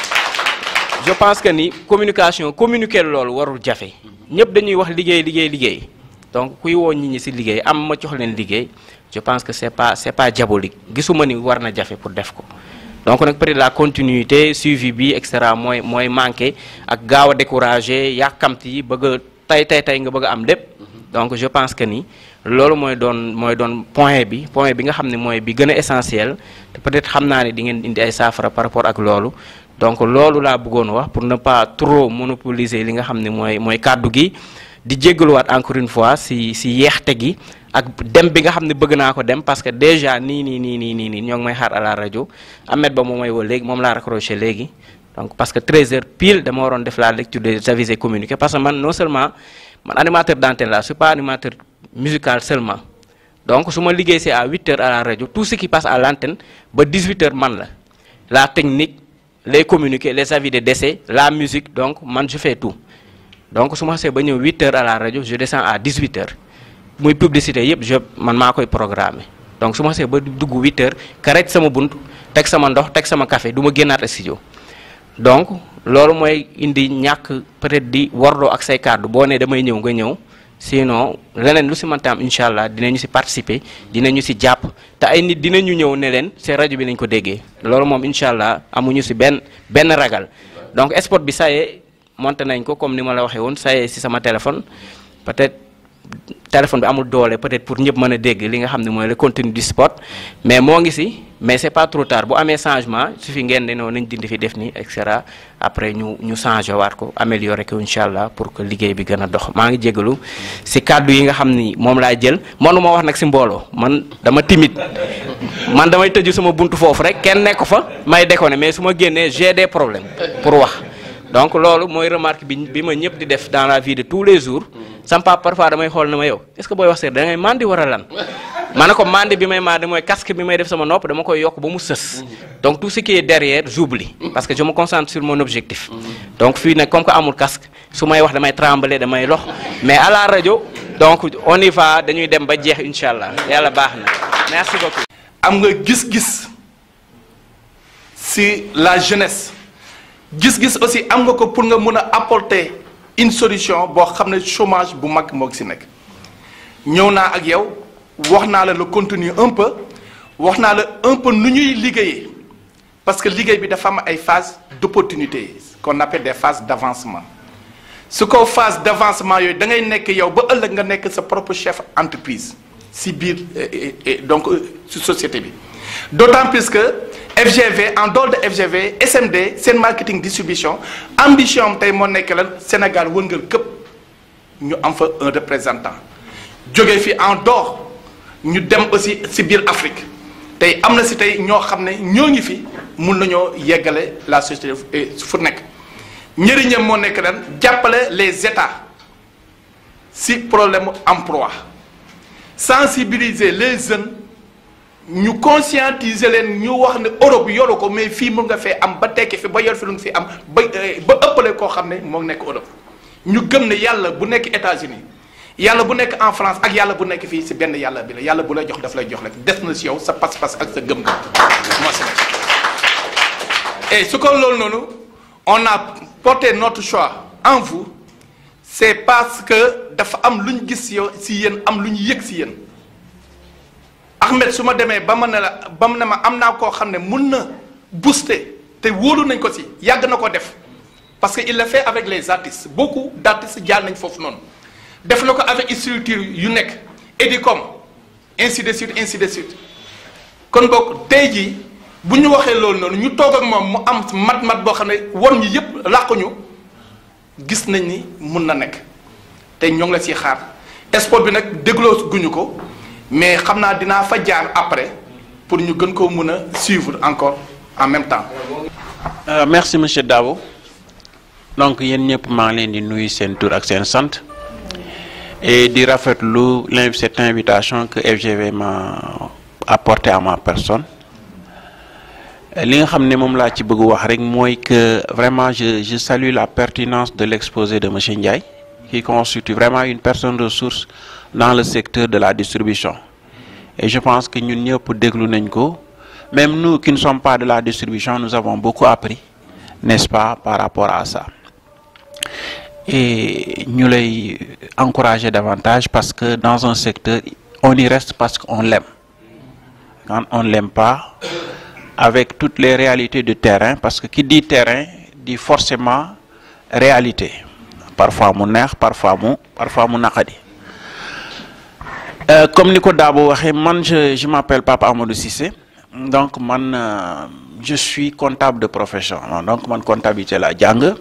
je pense que ni communication communiquer loolu warul jafe ñëpp dañuy wax liggéey liggéey liggéey donc kuy woo nit ñi ci liggéey am ma jox leen liggéey je pense que c'est pas c'est pas diabolique gisuma ni war na jafe pour def ko donc nag peut-être la continuité suivi bi et cetera mooy mooy manqué ak gaaw a découragé yàkkamti yi bëgg a tey tey tey nga bëgg a am lépp donc je pense que ni loolu mooy doon mooy doon point bi point bi nga xam ne mooy bi gën a essentiel te peut-être xam naa ne di ngeen indi ay saafara par rapport ak loolu donc loolu laa bëggoon wax pour ne pas trop monopoliser li nga xam ne mooy mooy kàddu gi di jéggaluwaat encore une fois si si yeexte gi ak dem bi nga xam ne bëgg naa ko dem parce que déjà nii nii nii nii nii nii ñoo ngi may xaar à la rajo Ahmed Ba moom may woo léegi moom laa raccroché léegi donc parce que 13 heures pile dama waroon def la lecture des avis et communiqués parce que man non seulement man animateur d'antenne la je suis pas animateur musical seulement donc su ma liggéey c'est à 8 heures à la rajo tout ce qui passe à l'antenne ba 18 heures man la la technique les communiqués les avis de décès la musique donc man je fais tout donc su ma xasee ba ñëw 8 heures à la rajo je descends à 18 heures muy publicité yëpp je man maa koy programmer donc su ma xasee ba dugg 8 heures karaj sama bunt teg sama ndox teg sama café du ma génnaat studio donc loolu mooy indi ñàkk peut-être di warloo ak say kàddu boo nee damay ñëw nga ñëw sinon leneen lu si mënta am incha allah dinañu si participer dinañu si jàpp te ay nit dinañu ñëw ne leen seen rajo bi lañ ko déggee loolu moom incha allah amuñu si benn benn ragal donc spot bi ça y est monté nañ ko comme ni ma la waxee woon ça y est si sama téléphone peut-être téléphone bi amul doole peut-être pour ñëpp mën a dégg li nga xam ne mooy le contenu du spot mais moo ngi si mais c'est pas trop tard bu amee changement su fi ngeen ne noonu nañ dindi fi def nii et cetera après ñu ñu changé waat ko améliorer ko incha allah pour que liggéey bi gën a dox maa ngi jégalu si kàddu yi nga xam ni moom laa jël mënuma wax nag si mbooloo man dama timide man damay tëju sama buntu foofu rek kenn nekk fa may déconner mais su ma génnee j'ai des problèmes pour wax donc loolu mooy remarque bi bi ma ñëpp di def dans la vie de tous les jours sama papa parfois damay xool na ma yow est-ce que booy wax seet da ngay mandi war a lan ma ne ko mandi bi may mandi mooy casque bi may def sama nopp dama koy yokk ba mu sës donc tout ce qui est derrière j'oublie parce que je me concentre sur mon objectif donc fii nag comme que amul casque su may wax damay trembler damay lox mais à la rajo donc on y va dañuy dem ba jeex incha allah yàlla baax na merci beaucoup. am nga gis-gis si la jeunesse gis-gis aussi am nga ko pour nga mën a apporter une solution boo xam ne chômage bu mag moo si nekk ñëw naa ak yow wax naa la le contenu un peu wax naa la un peu nu ñuy liggéeyee parce que liggéey bi dafa am ay phases d'opportunité qu'on appelle des phases d'avancement su ko phase d'avancement yooyu da ngay nekk yow ba ëllëg nga nekk sa propre chef entreprise si biir donc si société bi d'autant plus que FGV en dehors de FGV SMD seen marketing distribution ambition am tey moo nekk lan Sénégal wëngal këpp ñu am fa un représentant jóge fi en dehors ñu dem aussi si biir Afrique tey am na si tey ñoo xam ne ñoo ngi fi mun nañoo yeggale la société fu nekk njëriñam moo nekk lan jàppale les États si problème emploi sensibiliser les jeunes ñu conscientiser leen ñu wax ne Europe yoru ko mais fii mun nga fee am ba tekki fi ba yor fi lu nga fi am ba ba ëppale koo xam ne moo nekk Europe ñu gëm ne yàlla bu nekk États-Unis yàlla bu nekk en France ak yàlla bu nekk fii si benn yàlla bi la yàlla bu lay jox daf lay jox rek des na si yow sa pas-pas ak sa gëm-gëm moo si nekk et su ko loolu noonu on a porté notre choix en vous c'est parce que dafa am lu ñu gis yow si yéen am lu ñu yëg si yéen Ahmed su ma demee ba ma ne la ba mu ne ma am naa koo xam ne mun na booster te wóolu nañ ko si yàgg na ko def parce que il le fait avec les artistes beaucoup d'artistes jaar nañ foofu noonu def na ko avec structure yu nekk Edicom ainsi de suite ainsi de suite kon boog tey jii bu ñu waxee loolu noonu ñu toog ak moom mu am mat-mat boo xam ne won ñi yépp làquñu gis nañ ni mun na nekk te ñoo ngi la siy xaar sport bi nag dégloo guñu ko mais xam naa dinaa fa jaar après pour ñu gën koo mun a suivre encore en même temps. Euh, merci monsieur Dabo donc yéen ñëpp maa ngi leen di nuyu seen tur ak seen sant et di rafetlu l'inv cette invitation que FGV m'a apporté à ma personne li nga xam ne moom laa ci bëgg wax rek mooy que vraiment je je salue la pertinence de l'exposé de monsieur Ndiaye qui constitue vraiment une personne ressource dans le secteur de la distribution et je pense que ñun ñëpp déglu nañ ko même nous qui ne sommes pas de la distribution nous avons beaucoup appris n'est-ce pas par rapport à ça et ñu lay encourager davantage parce que dans un secteur on y reste parce qu'on l'aime quand on l'aime pas avec toutes les réalités du terrain parce que qui dit terrain dit forcément réalité parfois mu neex parfois mu parfois mu naqadi Euh, comme ni ko Dabo waxee man je je m'appelle Papa Amadou Cissé donc man euh, je suis comptable de profession donc man comptabilité la jàng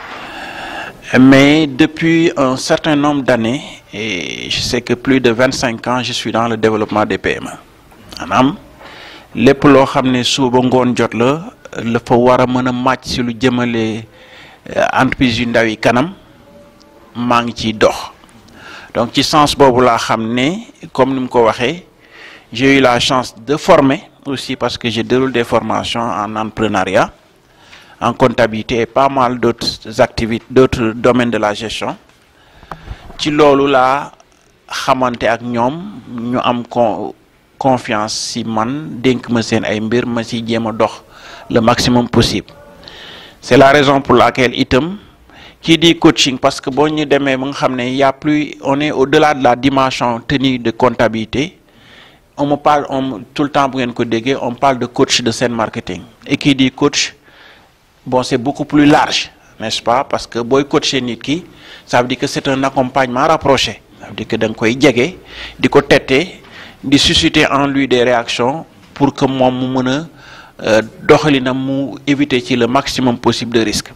mais depuis un certain nombre d'années et je sais que plus de vingt-cinq ans je suis dans le développement des PME maanaam lépp loo xam ne suba ngoon jot la la fa war a mën a màcc si lu jëmale entreprise yu ndaw yi kanam maa ngi ciy dox donc ci sens boobu laa xam ne comme ni mu ko waxee j'ai eu la chance de former aussi parce que je déroule des formations en entrepreneuriat en comptabilité et pas mal d'autres activités d'autres domaines de la gestion ci loolu laa xamante ak ñoom ñu am con confiance si man dénk ma seen ay mbir ma si jéem a dox le maximum possible c'est la raison pour laquelle itam qui dit coaching parce que boo ñu demee ba nga xam ne y a plus on est au-delà de la dimension tenue de comptabilité on me parle on tout le temps bu ngeen ko déggee on parle de coach de scène marketing et qui dit coach bon c'est beaucoup plus large n'est-ce pas parce que booy coacher nit ki ça veut dire que c'est un accompagnement rapproché ça veut dire que da nga koy jege di ko tette di susciter en lui des réactions pour que moom mu mën a doxalinam mu éviter ci le maximum possible de risques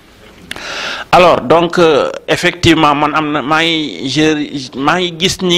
alors donc euh, effectivement man am na maa ngi je maa ngi gis ni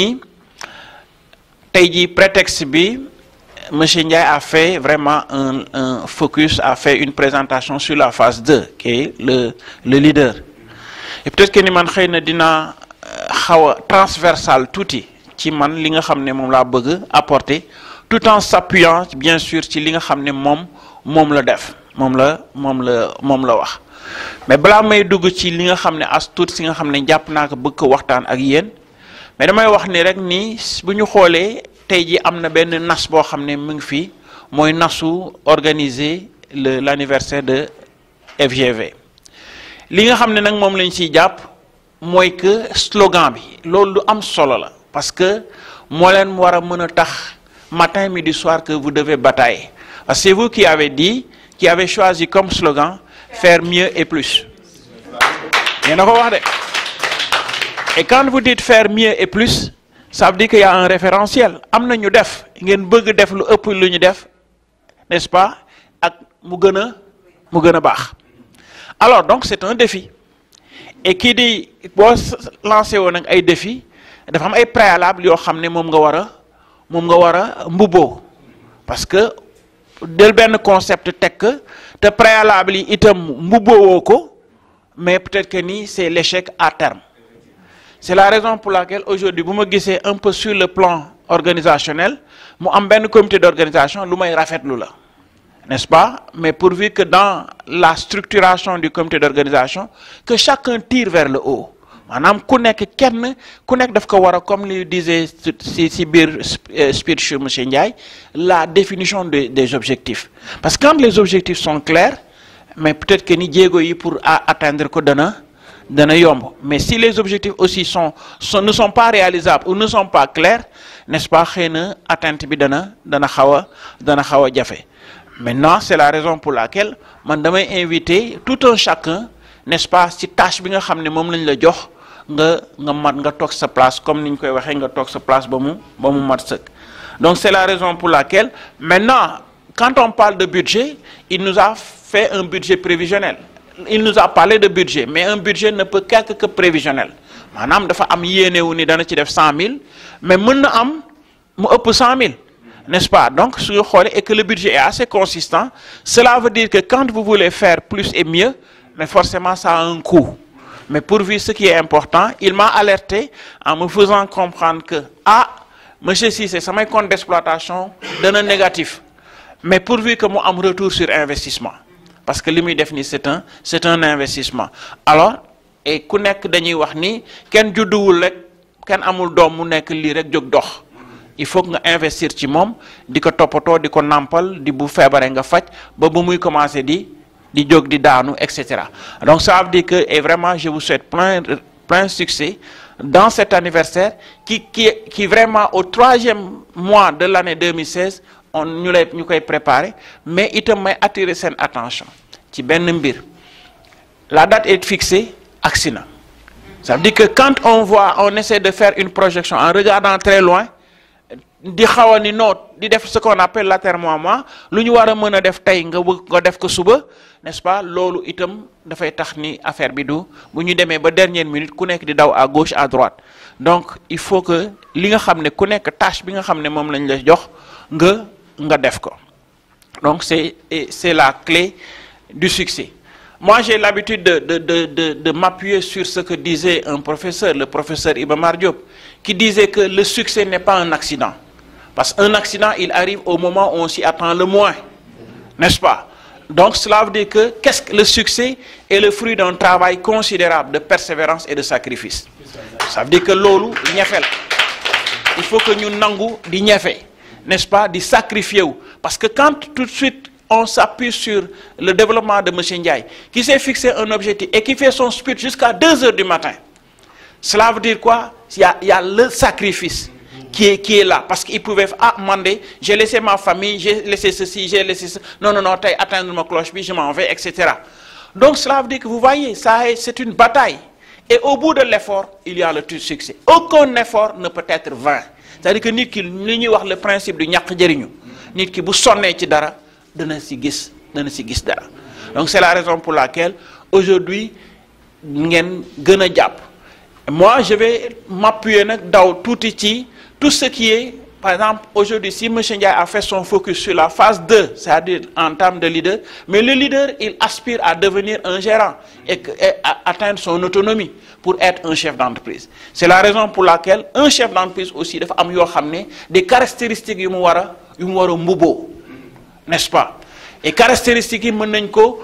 tey jii prétexte bi monsieur Ndiaye a fait vraiment un un focus a fait une présentation sur la phase 2 qui est le le leader et peut-être que ni man xëy na dina xaw a transversal tuuti ci man li nga xam ne moom laa bëgg apporter tout en s'appuyant bien sûr ci li nga xam ne moom moom la def moom la moom la moom la wax mais balaa may dugg ci li nga xam ne as tuut si nga xam ne jàpp naa ko bëgg ko waxtaan ak yéen mais damay wax ni rek ni bu ñu xoolee tey ji am na benn nas boo xam ne mu ngi fii mooy nasu organiser le l'anniversaire de FGV li nga xam ne nag moom lañ ciy jàpp mooy que slogan bi loolu lu am solo la parce que moo leen war a mën a tax matin midi soir que vous devez batailler parce que c'est vous qui avez dit qui avez choisi comme slogan faire mieux et plus yéen a ko wax de et quand vous dites faire mieux et plus ça veut dire qu'il y a un référentiel am na ñu def ngeen bëgg def lu ëpp lu ñu def n'est-ce pas ak mu gën a mu gën a baax alors donc c'est un défi et kii di boo lancé woon nag ay défi dafa am ay préalable yoo xam ne moom nga war a moom nga war a mbubboo parce que del benn concept teg te préalable yi itam mbubboo ko mais peut-être que ni c'est l'échec à terme c'est la raison pour laquelle aujourd'hui bu ma gisee un peu sur le plan organisationnel mu am benn comité d'organisation lu may rafetlu la n'est-ce pas mais pourvu que dans la structuration du comité d'organisation que chacun tire vers le haut maanaam ku nekk kenn ku nekk daf ko war a comme li disait si si biir speech monsieur Ndiaye la définition des des objectifs parce que quand les objectifs sont clairs mais peut-être que ni jéego yi pour atteindre ko dana dana yomb mais si les objectifs aussi sont, sont ne sont pas réalisables ou ne sont pas clairs n'est-ce pas xëy na atteinte bi dana dana xaw a dana xaw a jafe maintenant c'est la raison pour laquelle man damay inviter tout un chacun n'est-ce pas ci tâche bi nga xam ne moom lañ la jox nga nga mat nga toog sa place comme ni ñu koy waxee nga toog sa place ba mu ba mu mat sëkk donc c'est la raison pour laquelle maintenant quand on parle de budget il nous a fait un budget prévisionnel il nous a parlé de budget mais un budget ne peut qu'être que prévisionnel maanaam dafa am yéenewu ni dana ci def cent mille mais mën na am mu ëpp cent mille n'est-ce pas donc su ñu xoolee et que le budget est assez consistant cela veut dire que quand vous voulez faire plus et mieux mais forcément ça a un coût mais pourvu ce qui est important il m'a alerté en me faisant comprendre que ah monsieur Cissé samay compte d'exploitation dana négatif mais pourvu que mu am retour sur investissement parce que li muy def ni c'est un c'est un investissement alors et ku nekk dañuy wax ni kenn judduwul rek kenn amul doom mu nekk lii rek jóg dox il faut que nga investir ci moom di ko toppatoo di ko nàmpal di bu feebaree nga faj ba bu muy commencer di di jóg di daanu et cetera donc ça veut dire que et vraiment je vous souhaite plein plein succès dans cet anniversaire qui qui qui vraiment au troisième mois de l'année 2016 on ñu lay ñu koy préparer mais itam may attirer seen attention ci benn mbir la date est fixée agsi na ça veut dire que quand on voit on essaie de faire une projection en regardant très loin di xaw a ni noot di def ce qu'on appelle l'atermoiement lu ñu war a mën a def tey nga bëgg nga def ko suba n'est-ce pas loolu itam dafay tax ni affaire bi du bu ñu demee ba dernière minute ku nekk di daw à gauche à droite donc il faut que li nga xam ne ku nekk tâche bi nga xam ne moom lañ la jox nga nga def ko donc c'est c'est la clé du succès moi j'ai l'habitude de de de de de m'appuyer sur ce que disait un professeur le professeur Iba Mar Diop qui disait que le succès n'est pas un accident parce qu'un accident il arrive au moment où on s'y attend le moins n'est-ce pas donc cela veut dire que qu'est-ce que le succès est le fruit d'un travail considérable de persévérance et de sacrifice ça veut dire que loolu ñefe la il faut que ñu nangu di ñefe n'est-ce pas di sacrifier wu parce que quand tout de suite on s'appuie sur le développement de monsieur Ndiaye qui s'est fixé un objectif et qui fait son speech jusqu'à deux heures du matin cela veut dire quoi il y a il y a le sacrifice qui est qui est là parce qu'il pouvait ah man de j'ai laissé ma famille j'ai laissé ceci j'ai laissé ça non non non tey atteindre ma cloche bi je m'en vais et cetera donc cela veut dire que vous voyez ça c'est une bataille et au bout de l'effort il y a le succès aucun effort ne peut être vain c'est-à-dire que nit ki li ñuy wax le principe du ñàkk jëriñu nit ki bu sonnee ci dara dana ci gis dana ci gis dara donc c'est la raison pour laquelle aujourd'hui ngeen gën a jàpp moi je vais m'appuyer nag daw tuuti ci tout ce qui est par exemple aujourd'hui si monsieur Ndiaye a fait son focus sur la phase 2 c'est-à-dire en termes de leader mais le leader il aspire à devenir un gérant et, que, et à atteindre son autonomie pour être un chef d'entreprise c'est la raison pour laquelle un chef d'entreprise aussi dafa am yoo xam ne des caractéristiques yu mu war a yu mu war a mbubboo n'est-ce pas et caractéristiques yi mën nañ ko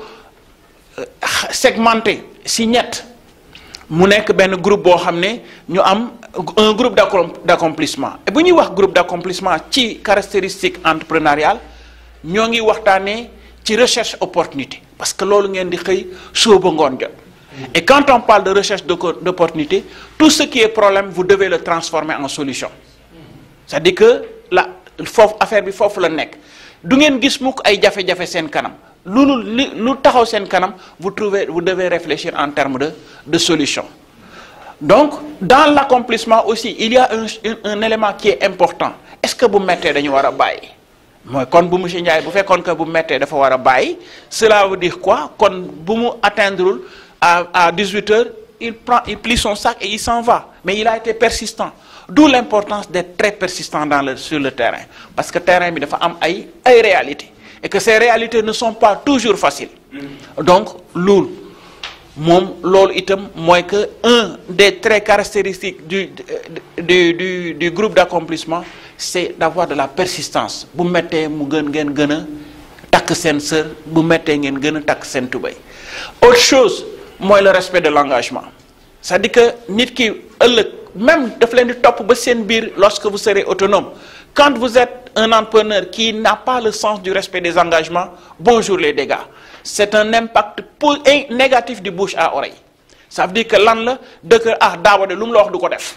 segmenter si ñett mu nekk benn groupe boo xam ne ñu am un groupe d'accomplissement et bu ñuy wax groupe d'accomplissement ci caractéristique entrepreneuriale ñoo ngi waxtaanee ci recherche opportunité parce que loolu ngeen di xëy suba ngoon jot et quand on parle de recherche d'opportunité tout ce qui est problème vous devez le transformer en solution c'est-à-dire que la foofu affaire bi foofu la nekk du ngeen gis mukk ay jafe-jafe seen kanam lu li lu taxaw seen kanam vous trouvez vous devez réfléchir en termes de de solution donc dans l'accomplissement aussi il y a un un élément qui est important est-ce que bu mettee dañu war a bàyyi mooy kon bu monsieur Ndiaye bu fekkoon que bu mettee dafa war a bàyyi cela veut dire quoi kon bu mu atteindre à à 18 heures il prend il plie son sac et il s'en va mais il a été persistant d'où l'importance d'être très persistant dans le sur le terrain parce que terrain bi dafa am ay ay réalités et que ces réalités ne sont pas toujours faciles donc loolu moom loolu itam mooy que un des traits caractéristiques du du du du groupe d'accomplissement c'est d'avoir de la persistance bu mettee mu gën ngeen gën a takk seen sër bu mettee ngeen gën a takk seen tubéy autre chose mooy le respect de l'engagement c'est-à-dire que nit ki ëllëg même daf leen di topp ba seen biir lorsque vous serez autonome quand vous êtes un entrepreneur qui n'a pas le sens du respect des engagements bonjour les dégâts c'est un impact po- et négatif du bouche à oreille ça veut dire que lan la dëkk ah daawa de lu mu la wax du ko def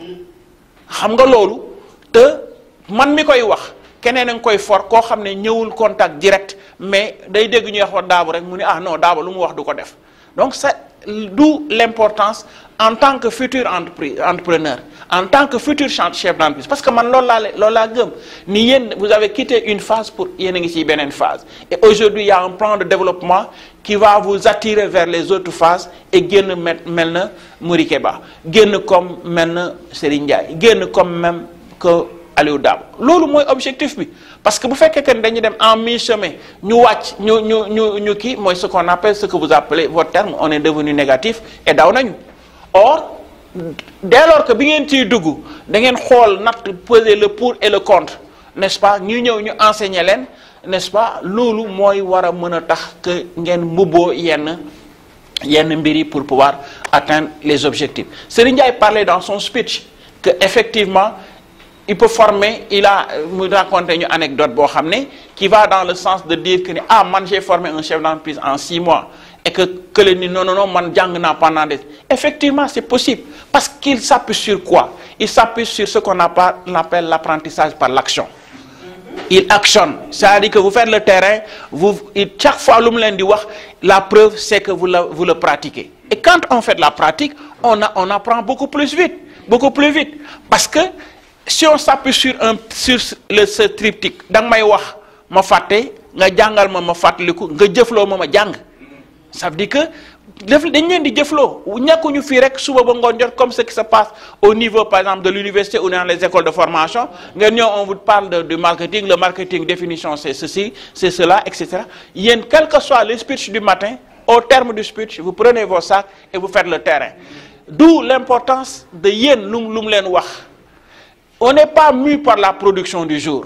xam nga loolu te man mi koy wax keneen a ngi koy for koo xam ne ñëwul contact direct mais day dégg ñuy wax wa daabu rek mu ni ah non daaba lu mu wax du ko def donc c'est d'où l'importance en tant que futur entreprise entrepreneur en tant que futur chan- chef d'entreprise parce que man loolu laa le- loolu laa gëm ni yéen vous avez quitté une phase pour yéen a ngi ci beneen phase et aujourd'hui il y a un plan de développement qui va vous attirer vers les autres phases et génn mel mel na Mouri Keba génn comme mel na Serigne Ndiaye génn comme même que Aliou Dabo loolu mooy objectif bi parce que bu fekkee que ne dañuy dem en mi-chemin ñu wàcc ñu ñu ñu ñu kii mooy ce qu'on appelle ce que vous appelez votre terme on est devenu négatif et daw nañu or dès lors que bi ngeen ciy dugg da ngeen xool natt peser le pour et le contre n'est-ce pas ñu ñëw ñu enseigner leen n'est-ce pas loolu mooy war a mën a tax que ngeen mbubboo yenn yenn mbir yi pour pouvoir atteindre les objectifs Serigne Ndiaye parlait dans son speech que effectivement il peut former il a mu raconté ñu anecdote boo xam ne qui va dans le sens de dire que ni ah man j'ai formé un chef d'entreprise en six mois et que que le ni non non non man jàng naa pendant des effectivement c'est possible parce qu'il s'appuie sur quoi il s'appuie sur ce qu'on appelle appelle l'apprentissage par l'action il actionne c'est-à-dire que vous faites le terrain vous il- chaque fois lu mu leen di wax la preuve c'est que vous la vous le pratiquez et quand on fait de la pratique on a on apprend beaucoup plus vite beaucoup plus vite parce que si on s'appuie sur un sur le ce triptyque da nga may wax ma fàtte nga jàngal ma ma fàttaliku nga jëfloo ma ma jàng ça veut dire que def dañ leen di jëfloo ñàkkuñu fii rek suba ba ngoon jot comme ce qui se passe au niveau par exemple de l'université ou dans les écoles de formation ngeen ñëw on vous parle de, du marketing le marketing définition c'est ceci c'est cela etc yéen quel que soit le speech du matin au terme du speech vous prenez vos sacs et vous faites le terrain d'où l'importance de yéen lu mu lu mu leen wax on n'est pas mu par la production du jour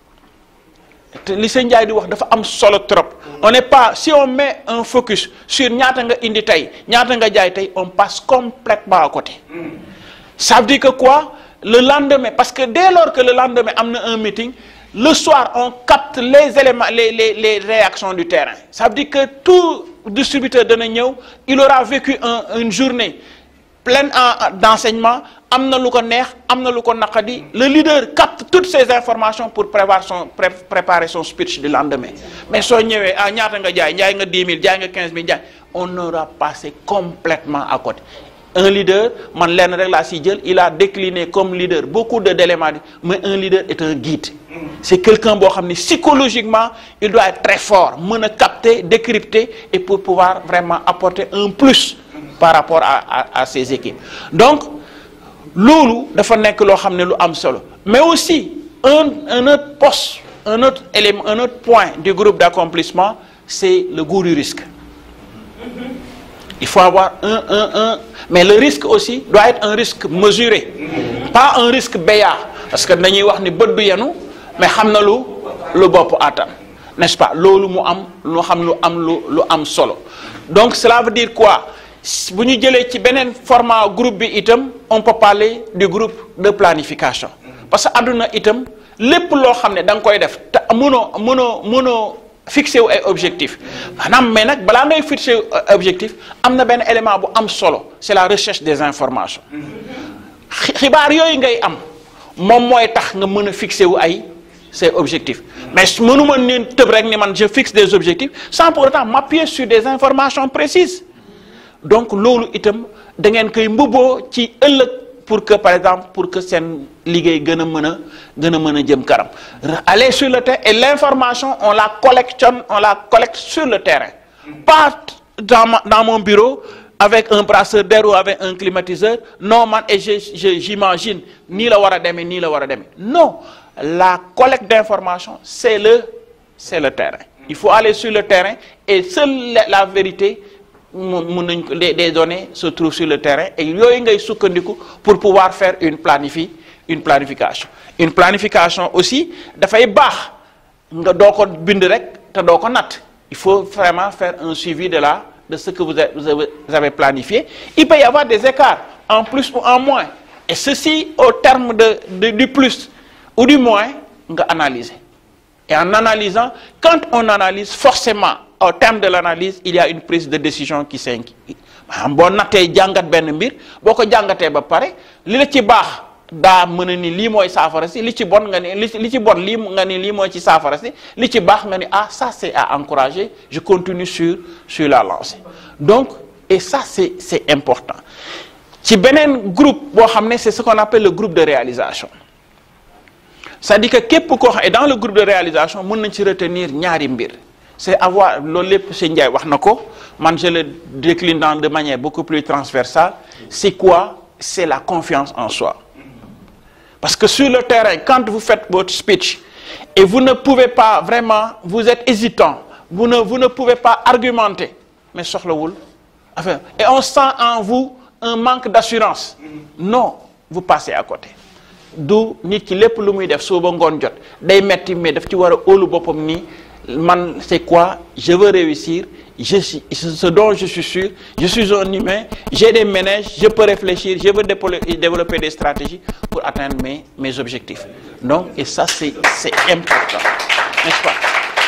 te li sëñ Ndiaye di wax dafa am solo trop on n'est pas si on met un focus sur ñaata nga indi tey ñaata nga jaay tey on passe complètement à côté ça veut dire que quoi le lendemain parce que dès lors que le lendemain am na un meeting le soir on capte les éléments les les les réactions du terrain ça veut dire que tout distributeur dana ñëw il aura vécu un une journée pleine en d'enseignement am na lu ko neex am na lu ko naqadi le leader capte toutes ces informations pour prévoir son pré préparer son speech du lendemain mais soo ñëwee ah ñaata nga jaay jaay nga 10 000 jaay nga 15 000 jaay on aura passé complètement à côté un leader man lenn rek laa si jël il a décliné comme leader beaucoup de d'éléments mais un leader est un guide c'est quelqu'un boo xam ne psychologiquement il doit être très fort mën a capter décrypter et pour pouvoir vraiment apporter un plus par rapport à à à ses équipes donc loolu dafa nekk loo xam ne lu am solo mais aussi un un autre poste un autre élément un autre point du groupe d'accomplissement c'est le goût du risque il faut avoir un un un mais le risque aussi doit être un risque mesuré pas un risque béat parce que dañuy wax ni bët du yenu mais xam na lu lu bopp attan n'est-ce pas loolu mu am lu xam lu am lu lu am solo donc cela veut dire quoi bu ñu jëlee ci beneen format groupe bi itam on peut parler du groupe de planification parce que àdduna itam lépp loo xam ne da nga koy def te mënoo mënoo mënoo fixé wu ay objectif maanaam mais nag balaa ngay fixé wu objectif am na benn élément bu am solo c'est la recherche des informations xi- xibaar yooyu ngay am moom mooy tax nga mën a fixé wu ay ces objectifs mais mënuma neen tëb rek ni man je fixe des objectifs sans pour autant m'appuyer sur des informations précises donc loolu itam da ngeen koy mbubboo ci ëllëg pour que par exemple pour que seen liggéey gën a mën a gën a mën a jëm kanam aller sur le terrain et l'information on la collectionne on la collecte sur le terrain pas dans ma- dans mon bureau avec un brasseur d'air ou avec un climatiseur non man et je je j'imagine nii la war a demee nii la war a demee non la collecte d'information c'est le c'est le terrain il faut aller sur le terrain et seule la, la vérité mu mun nañ ko les des données se trouvent sur le terrain et yooyu ngay sukkandiku pour pouvoir faire une planifi une planification une planification aussi dafay baax nga doo ko bind rek te doo ko natt il faut vraiment faire un suivi de la de ce que vous avez, vous avez- vous avez planifié il peut y avoir des écarts en plus ou en moins et ceci au terme de, de- du plus ou du moins nga analyser et en analysant quand on analyse forcément au terme de l'analyse il y a une prise de décision qui s'inquiète maanaam boo nattee jàngat benn mbir boo ko jàngatee ba pare li la ci baax daa mën a ni lii mooy saafara si li ci bon nga ni li ci- li ci bon lii nga ni lii mooy ci saafara si li ci baax nga ni ah ça c'est à encourager je continue sur sur la lancée donc et ça c'est c'est important ci beneen groupe boo xam ne c'est ce qu'on appelle le groupe de réalisation c'est-à-dire que képp koo xam et dans le groupe de réalisation mën nañ ci retenir ñaari mbir c'est avoir loolu lépp sëñ Ndiaye wax na ko man je le décline dans de manière beaucoup plus transversale c'est quoi c'est la confiance en soi parce que sur le terrain quand vous faites votre speech et vous ne pouvez pas vraiment vous êtes hésitant vous ne vous ne pouvez pas argumenter mais soxlawul enfin et on sent en vous un manque d'assurance non vous passez à côté du nit ki lépp lu muy def suba ngoon jot day metti mais daf ci war a óolu boppam ni man c'est quoi je veux réussir je suis ce dont je suis sûr je suis un humain j'ai des ménages je peux réfléchir je veux dépolo- développer des stratégies pour atteindre mes mes objectifs donc et ça c'est c'est important n'est-ce pas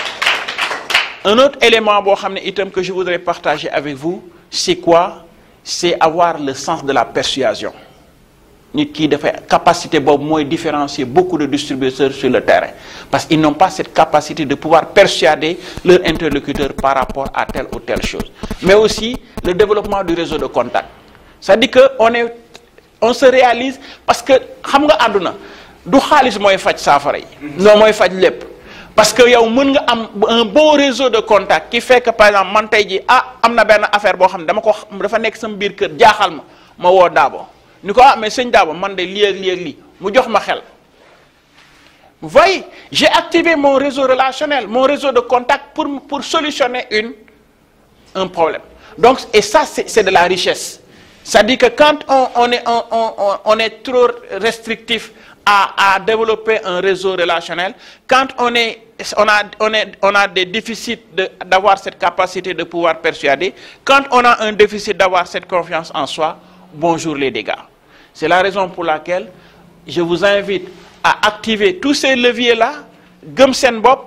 un autre élément boo xam ne itam que je voudrais partager avec vous c'est quoi c'est avoir le sens de la persuasion nit ki dafay capacité boobu mooy différencier beaucoup de distributeurs sur le terrain parce qu'ils n'ont pas cette capacité de pouvoir persuader leur interlocuteur par rapport à telle ou telle chose mais aussi le développement du réseau de contact c'est-à-dire que on est on se réalise parce que xam nga àdduna du xaalis mooy faj saafara yi non mooy faj lépp parce que yow mën nga am un bon réseau de contact qui fait que par exemple man tey ji ah am na benn affaire boo xam ne dama ko dafa nekk sama biir kër jaaxal ma ma woo Daabo ni ko ah mais sëñ Daabo man de lii ak lii ak lii mu jox ma xel vous voyez j'ai activé mon réseau relationnel mon réseau de contact pour pour solutionner une un problème donc et ça c'est c'est de la richesse c'est-à-dire que quand on on est on on on- on est trop restrictif à à développer un réseau relationnel quand on est on a on est on a des déficits de d'avoir cette capacité de pouvoir persuader quand on a un déficit d'avoir cette confiance en soi bonjour les dégâts c'est la raison pour laquelle je vous invite à activer tous ces leviers-là gëm seen bopp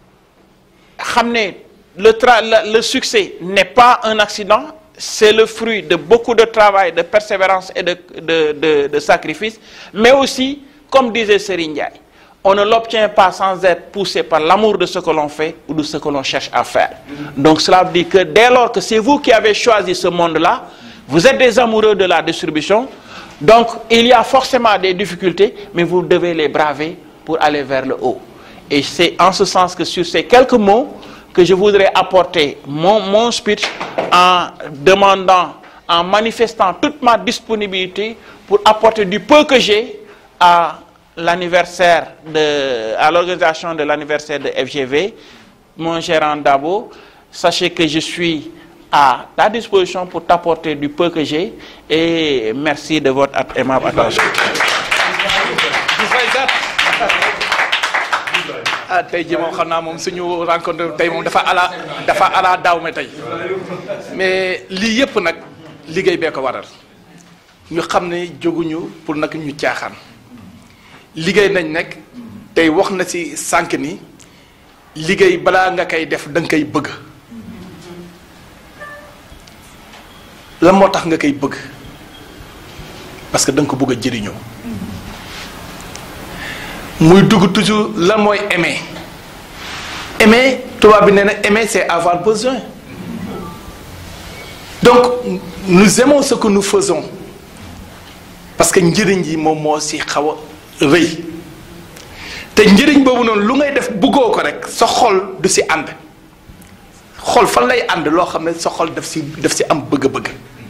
xam ne le tra le, le succès n'est pas un accident c'est le fruit de beaucoup de travail de persévérance et de de de, de sacrifice mais aussi comme disait Serigne Ndiaye on ne l'obtient pas sans être poussé par l'amour de ce que l'on fait ou de ce que l'on cherche à faire donc cela veut dire que dès lors que c'est vous qui avez choisi ce monde-là vous êtes des amoureux de la distribution donc il y a forcément des difficultés mais vous devez les braver pour aller vers le haut et c'est en ce sens que sur ces quelques mots que je voudrais apporter mon mon speech en demandant en manifestant toute ma disponibilité pour apporter du peu que j'ai à l'anniversaire de à l'organisation de l'anniversaire de FGV mon gérant Dabo sachez que je suis à ta disposition pour t'apporter du peu que j'ai et merci de votre at- aimable attention ah tey jii moom xam naa moom suñu rencontre tey moom dafa ala dafa ala daaw me tey mais lii yëpp nag liggéey bee ko waral ñu xam ne jóguñu pour nag ñu caaxaan liggéey nañ nekk tey wax na ci sànq ni liggéey balaa nga koy def da nga koy bëgg lan moo tax nga koy bëgg parce que da nga ko bëgg a jëriñoo muy dugg toujours lan mooy aimer aimer tubaab bi nee na aimer c'est avoir besoin donc nous aimons ce que nous faisons parce que njëriñ yi moom moo ci xaw a rëy te njëriñ boobu noonu lu ngay def bëggoo ko rek sa xol du ci ànd xol fan lay ànd loo xam ne sa xol daf ci daf ci am bëgg-bëgg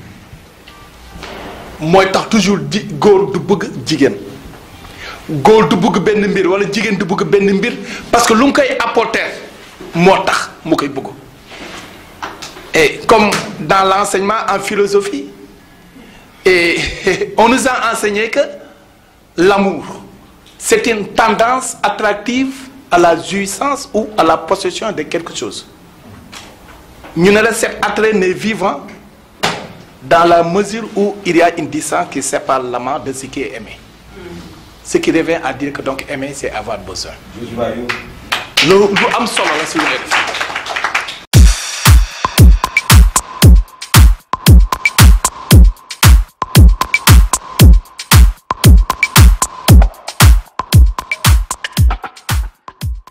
mooy tax toujours ji góor du bëgg jigéen góor du bëgg benn mbir wala jigéen du bëgg benn mbir parce que lu mu koy apporter moo tax mu koy bëgg et comme dans l'enseignement en philosophie et on nous a enseigné que l'amour c'est une tendance attractive à la jouissance ou à la possession de quelque chose ñu ne la cet attrait n'est vivant dans la mesure où il y a une distance qui sépare l'amant de ce qui est aimé ce qui revient à dire que donc aimer c'est avoir besoin lu lu am solo la si ñu def